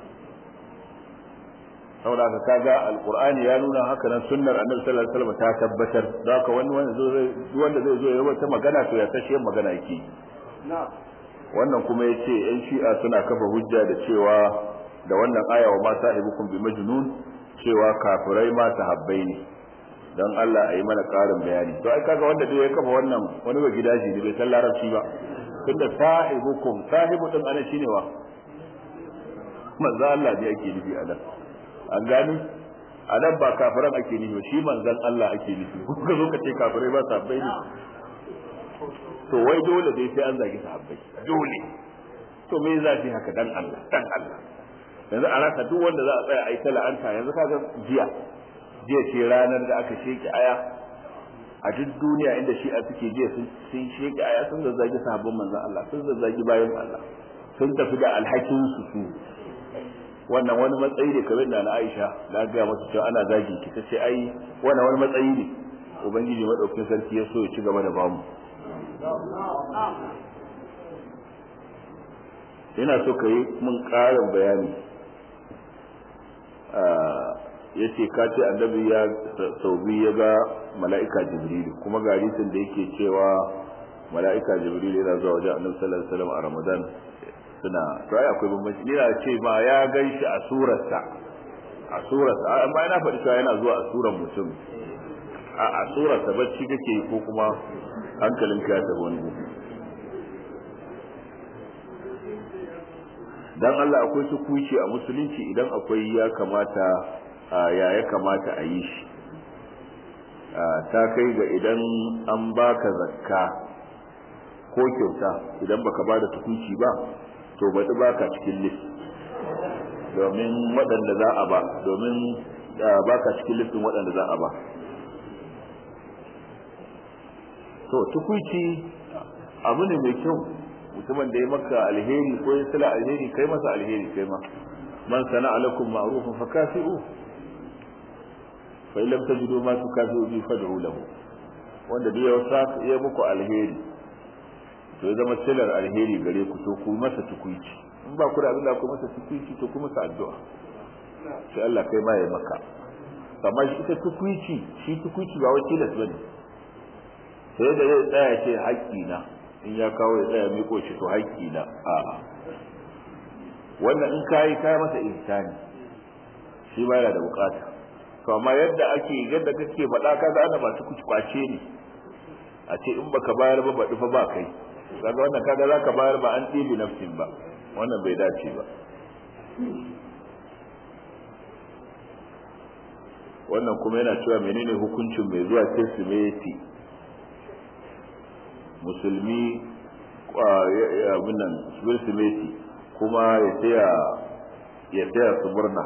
saboda ka kaga alqur'ani ya nuna haka nan sunnar annabi sallallahu alaihi wasallam ta tabbatar da haka wani wanda zai wanda zai zo ya wata magana to ya tashi magana yake wannan kuma yace yan shi'a suna kafa hujja da cewa da wannan aya wa ma sahibukum bi majnun cewa kafirai ma sahabbai ne dan Allah a yi mana ƙarin bayani to ai kaga wanda dai ya kafa wannan wani ba gidaje ne bai san larabci ba tunda sahibukum sahibu din ana shine wa manzo Allah ne ake nufi a nan an gani a nan ba kafiran ake nufi shi manzon Allah ake nufi kuka zo ka ce kafirai ba sahabbai ne to wai dole dai sai an zagi sahabbai dole to me zafi haka dan Allah dan Allah yanzu a rasa duk wanda za a tsaya a yi ta la'anta yanzu kaga jiya jiya ce ranar da aka sheke aya a duk duniya inda shi a suke jiya sun sheke aya sun zazzagi sahabban manzon Allah sun zazzagi bayan Allah sun tafi da alhakin su su wannan wani matsayi ne kamar da na Aisha na ga mata cewa ana zagi ki tace ai wannan wani matsayi ne ubangiji madaukakin sarki ya so ya ci gaba da bamu ina so ka yi mun ƙarin bayani ya ce ka ce annabi ya sau biyu ya ga mala'ika jibrilu kuma ga hadisin da yake cewa mala'ika jibrilu yana zuwa wajen annabi sallallahu alaihi wasallam a ramadan suna to ai akwai bambanci ni na ce ma ya ganshi a surarsa a surarsa amma yana faɗi cewa yana zuwa a surar mutum a a surarsa bacci kake ko kuma hankalin ka ya tafi wani dan Allah akwai tukuci a musulunci idan akwai ya kamata ya ya kamata a yi shi ta kai ga idan an baka zakka ko kyauta idan baka ba da tukuci ba to baɗi baka cikin list domin waɗanda za a ba domin baka cikin listin waɗanda za a ba to tukuici abu ne mai kyau mutumin da ya maka alheri ko ya sala alheri kai masa alheri kai ma man sana alakum ma'rufun fakafi'u fa illam tajidu ma tukafi'u bi fad'u lahu wanda duk ya wasa ya muku alheri to ya zama silar alheri gare ku to ku masa tukuici in ba ku da abin da ku masa tukuici to ku masa addu'a sai Allah kai ma ya maka amma shi ita tukuici shi tukuici ba wai tilas bane sai da zai tsaya ce haƙƙi na in ya kawo ya tsaya miko shi to haƙƙi na a'a wannan in kai kai masa ihsani shi ba yana da bukata to amma yadda ake yadda kake faɗa kaga ana ba tukuici kwace ne a ce in baka bayar ba baɗi fa ba kai kaga wannan kaga zaka bayar ba an ɗibi nafsin ba wannan bai dace ba wannan kuma yana cewa menene hukuncin mai zuwa kirsimeti musulmi abin nan kirsimeti kuma ya taya ya taya su murna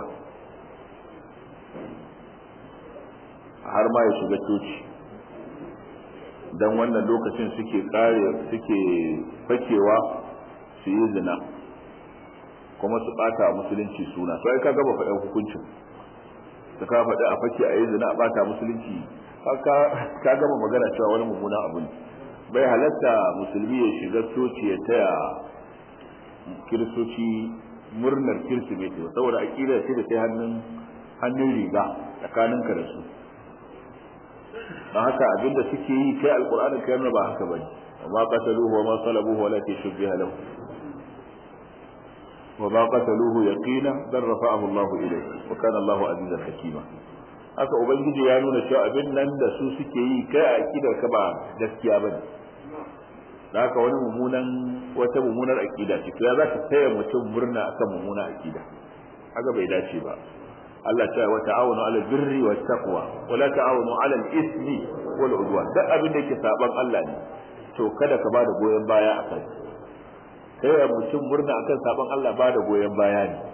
har ma ya shiga coci don wannan lokacin suke kare suke fakewa su yi zina kuma su bata musulunci suna to ai ka gaba faɗin hukuncin da ka faɗi a fake a yi zina a bata musulunci ka gama magana cewa wani mummuna abu ne bai halatta musulmi ya shiga coci ya taya kiristoci murnar kirsimeti saboda aƙida ce da sai hannun hannun riga tsakaninka da su don haka abinda suke yi kai alƙur'anin kai ba haka bane amma qataluhu wa ma salabuhu walakin shubbiha lahu وما قتلوه يقينا بل رفعه الله إليه وكان الله عزيزا حكيما haka ubangiji ya nuna cewa abin nan da su suke yi kai a akidar ka ba gaskiya bane haka wani mummunan wata mummunar akida ce to ya zaka taya mutum murna akan mummunar akida haka bai dace ba Allah ta wa ta'awunu 'alal birri wat taqwa wa la ta'awunu 'alal ismi wal udwan duk abin da yake saban Allah ne to kada ka bada goyen baya akan sai ya mutum murna akan sabon Allah ba da goyon baya ne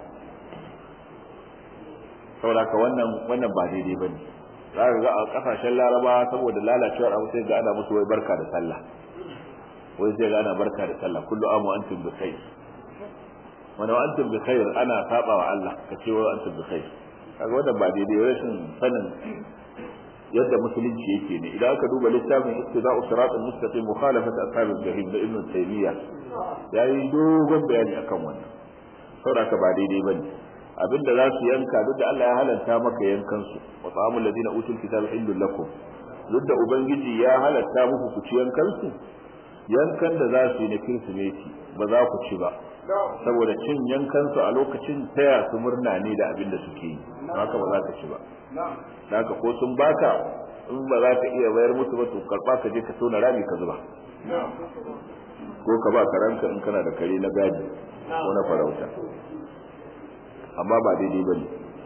saboda ka wannan wannan ba daidai ba ne za ka ga a kasashen laraba saboda lalacewar abu sai ga ana musu wai barka da sallah wai sai ga ana barka da sallah kullu amu antum bi khair wani wa antum bi khair ana saba wa Allah ka ce wa antum bi khair kaga wannan ba daidai rashin sanin yadda musulunci yake ne idan aka duba littafin ittiba'u siratal mustaqim mukhalafat ashabil jahim da ibn taymiyyah yayi dogon bayani akan wannan saboda ba daidai bane abinda za su yanka duk da Allah ya halanta maka yankan su wa ta'amul ladina utul kitaba illul lakum duk da ubangiji ya halatta muku ku ci yankan su yankan da za su yi na kirsimeti ba za ku ci ba saboda cin yankan su a lokacin taya su murna ne da abin da suke yi haka ba za ka ci ba haka ko sun baka in ba za ka iya bayar musu ba to karba ka je ka tona rami ka zuba ko ka ba karanka in kana da kare na gadi ko na farauta amma ba daidai ba ne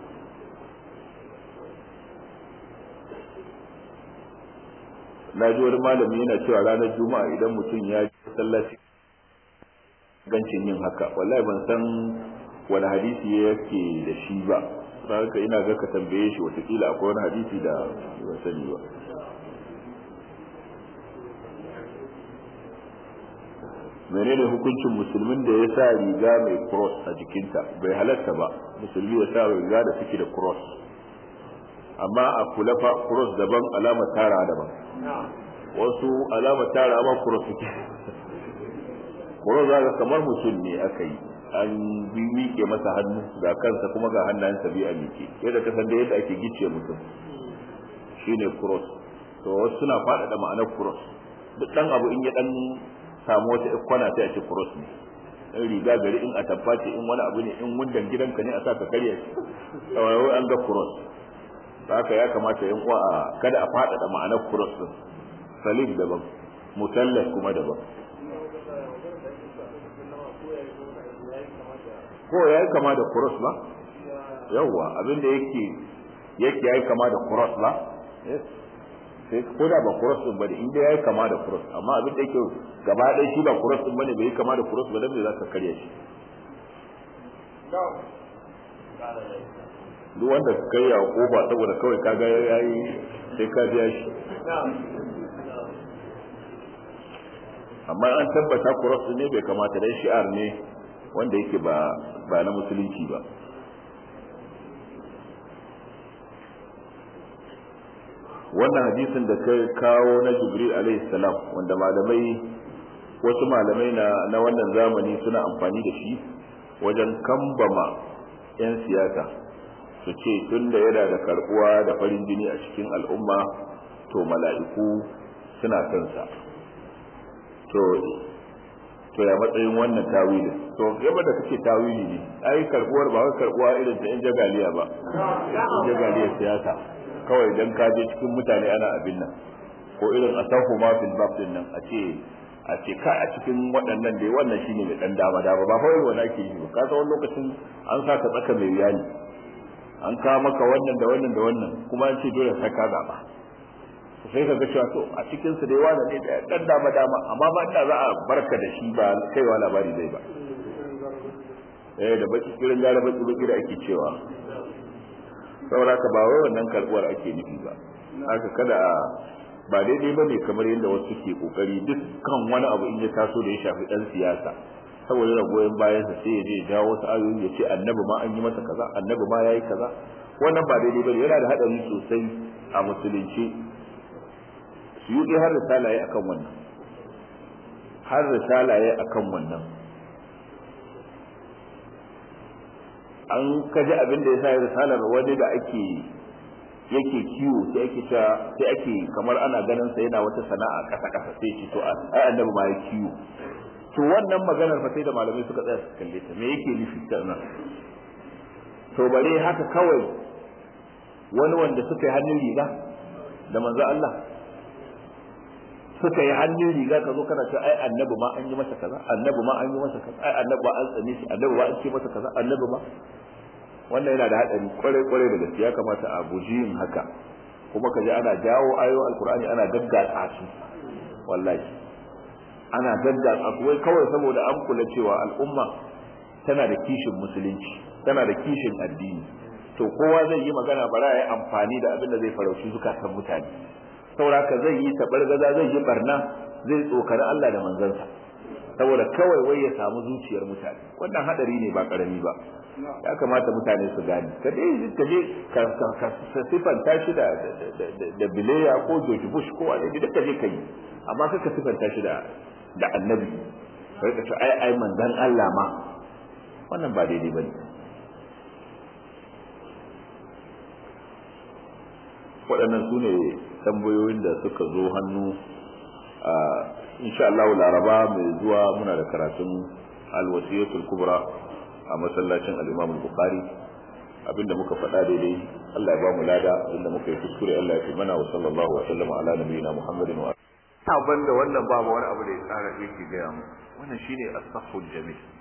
na ji wani malami yana cewa ranar juma'a idan mutum ya ji sallaci gancin yin haka wallahi ban san wani hadisi yake da shi ba haka ina ga ka tambaye shi watakila akwai wani hadisi da ban sani ba menene hukuncin musulmin da ya sa riga mai cross a jikinta bai halatta ba musulmi ya sa riga da suke da cross amma a kula fa cross daban alamar tara daban wasu alamar tara ma cross suke cross za kamar mutum ne aka yi an miƙe masa hannu ga kansa kuma ga hannayensa biyu a miƙe yadda ka san da yadda ake gice mutum shine cross to wasu suna faɗaɗa ma'anar cross duk ɗan abu in ya ɗan samu wata kwana sai a ce cross ne in riga gari in a tabbace in wani abu ne in wundan gidanka ne a sa ka karya shi wai an ga cross haka ya kamata yan uwa kada a faɗaɗa ma'anar cross din salib daban mutallas kuma daban ko ya yi kama da cross ba yawwa abinda yake yake ya yi kama da cross ba sai ko da ba cross din bane inda ya yi kama da cross amma abin da yake gaba ɗaya shi ba cross din bane bai yi kama da cross ba dan me za ka karya shi duk wanda ka kai yawa kofa saboda kawai ka ga yayi sai ka biya shi amma an tabbata cross ne bai kamata dan shi'ar ne wanda yake ba ba na musulunci ba wannan hadisin da kai kawo na jibril alaihi salam wanda malamai wasu malamai na na wannan zamani suna amfani da shi wajen kambama 'yan siyasa su ce tun da yana da karbuwa da farin jini a cikin al'umma to mala'iku suna son sa to to ya matsayin wannan tawili to yaba da kake tawili ne ai karbuwar ba wai karbuwa irin ta 'yan jagaliya ba 'yan jagaliya siyasa kawai dan ka je cikin mutane ana abin nan ko irin asahu ma fil babdin nan a ce a ce ka a cikin waɗannan dai wannan shine mai dan dama dama ba kawai wani ake yi ba ka san wani lokacin an sa ka tsaka mai wuya ne an kawo maka wannan da wannan da wannan kuma an ce dole sai ka zaba sai ka ga cewa to a cikin su dai wani ne da dan dama dama amma ba inda za a barka da shi ba kaiwa labari zai ba eh da baki kirin gara baki baki da ake cewa saboda ka ba wai wannan karbuwar ake nufi ba haka kada a ba daidai ba ne kamar yadda wasu ke kokari dukkan wani abu in ya taso da ya shafi dan siyasa saboda da goyon bayan sa sai ya je jawo wasu ayoyi ya ce annabi ma an yi masa kaza annabi ma yayi kaza wannan ba daidai bane yana da hadari sosai a musulunci su yi har risalaye akan wannan har risalaye akan wannan an kaji abin da ya sa risalar wani da ake yake kiwo sai ake cewa sai ake kamar ana ganin sa yana wata sana'a kasa kasa sai ce to ai annabi ma ya kiwo to wannan maganar fa sai da malamai suka tsaya su kalle ta me yake nufi ta nan to bare haka kawai wani wanda suka yi hannun riga da manzo Allah suka yi hannun riga ka zo kana cewa ai annabi ma an yi masa kaza annabi ma an yi masa kaza ai annabi ba an tsane shi annabi ba an ce masa kaza annabi ma wannan yana da hadari kwarai kwarai da gaskiya kamata a guji yin haka kuma kaje ana jawo ayoyin alkur'ani ana gaggatsa su wallahi ana gaggatsa su wai kawai saboda an kula cewa al'umma tana da kishin musulunci tana da kishin addini to kowa zai yi magana bara ya amfani da abin da zai farauci zukatan mutane sauraka zai yi tabargaza zai yi barna zai tsokari Allah da manzansa saboda kawai wai ya samu zuciyar mutane wannan hadari ne ba karami ba ya kamata mutane su gane ka dai ka je ka sifanta shi da da bileya ko George Bush ko wani da ka je kai amma ka sifanta shi da da annabi sai ka ce ai ai manzan Allah ma wannan ba daidai bane waɗannan su ne tambayoyin da suka zo hannu a insha Allah laraba mai zuwa muna da karatun alwasiyatul kubra a masallacin al-Imam al-Bukhari abinda muka faɗa daidai Allah ya ba mu lada abinda muka yi kuskure Allah ya fi mana wa sallallahu wa sallama ala nabiyina Muhammadin wa ta banda wannan babu wani abu da ya tsara yake ga mu wannan shine as-sahhul jamil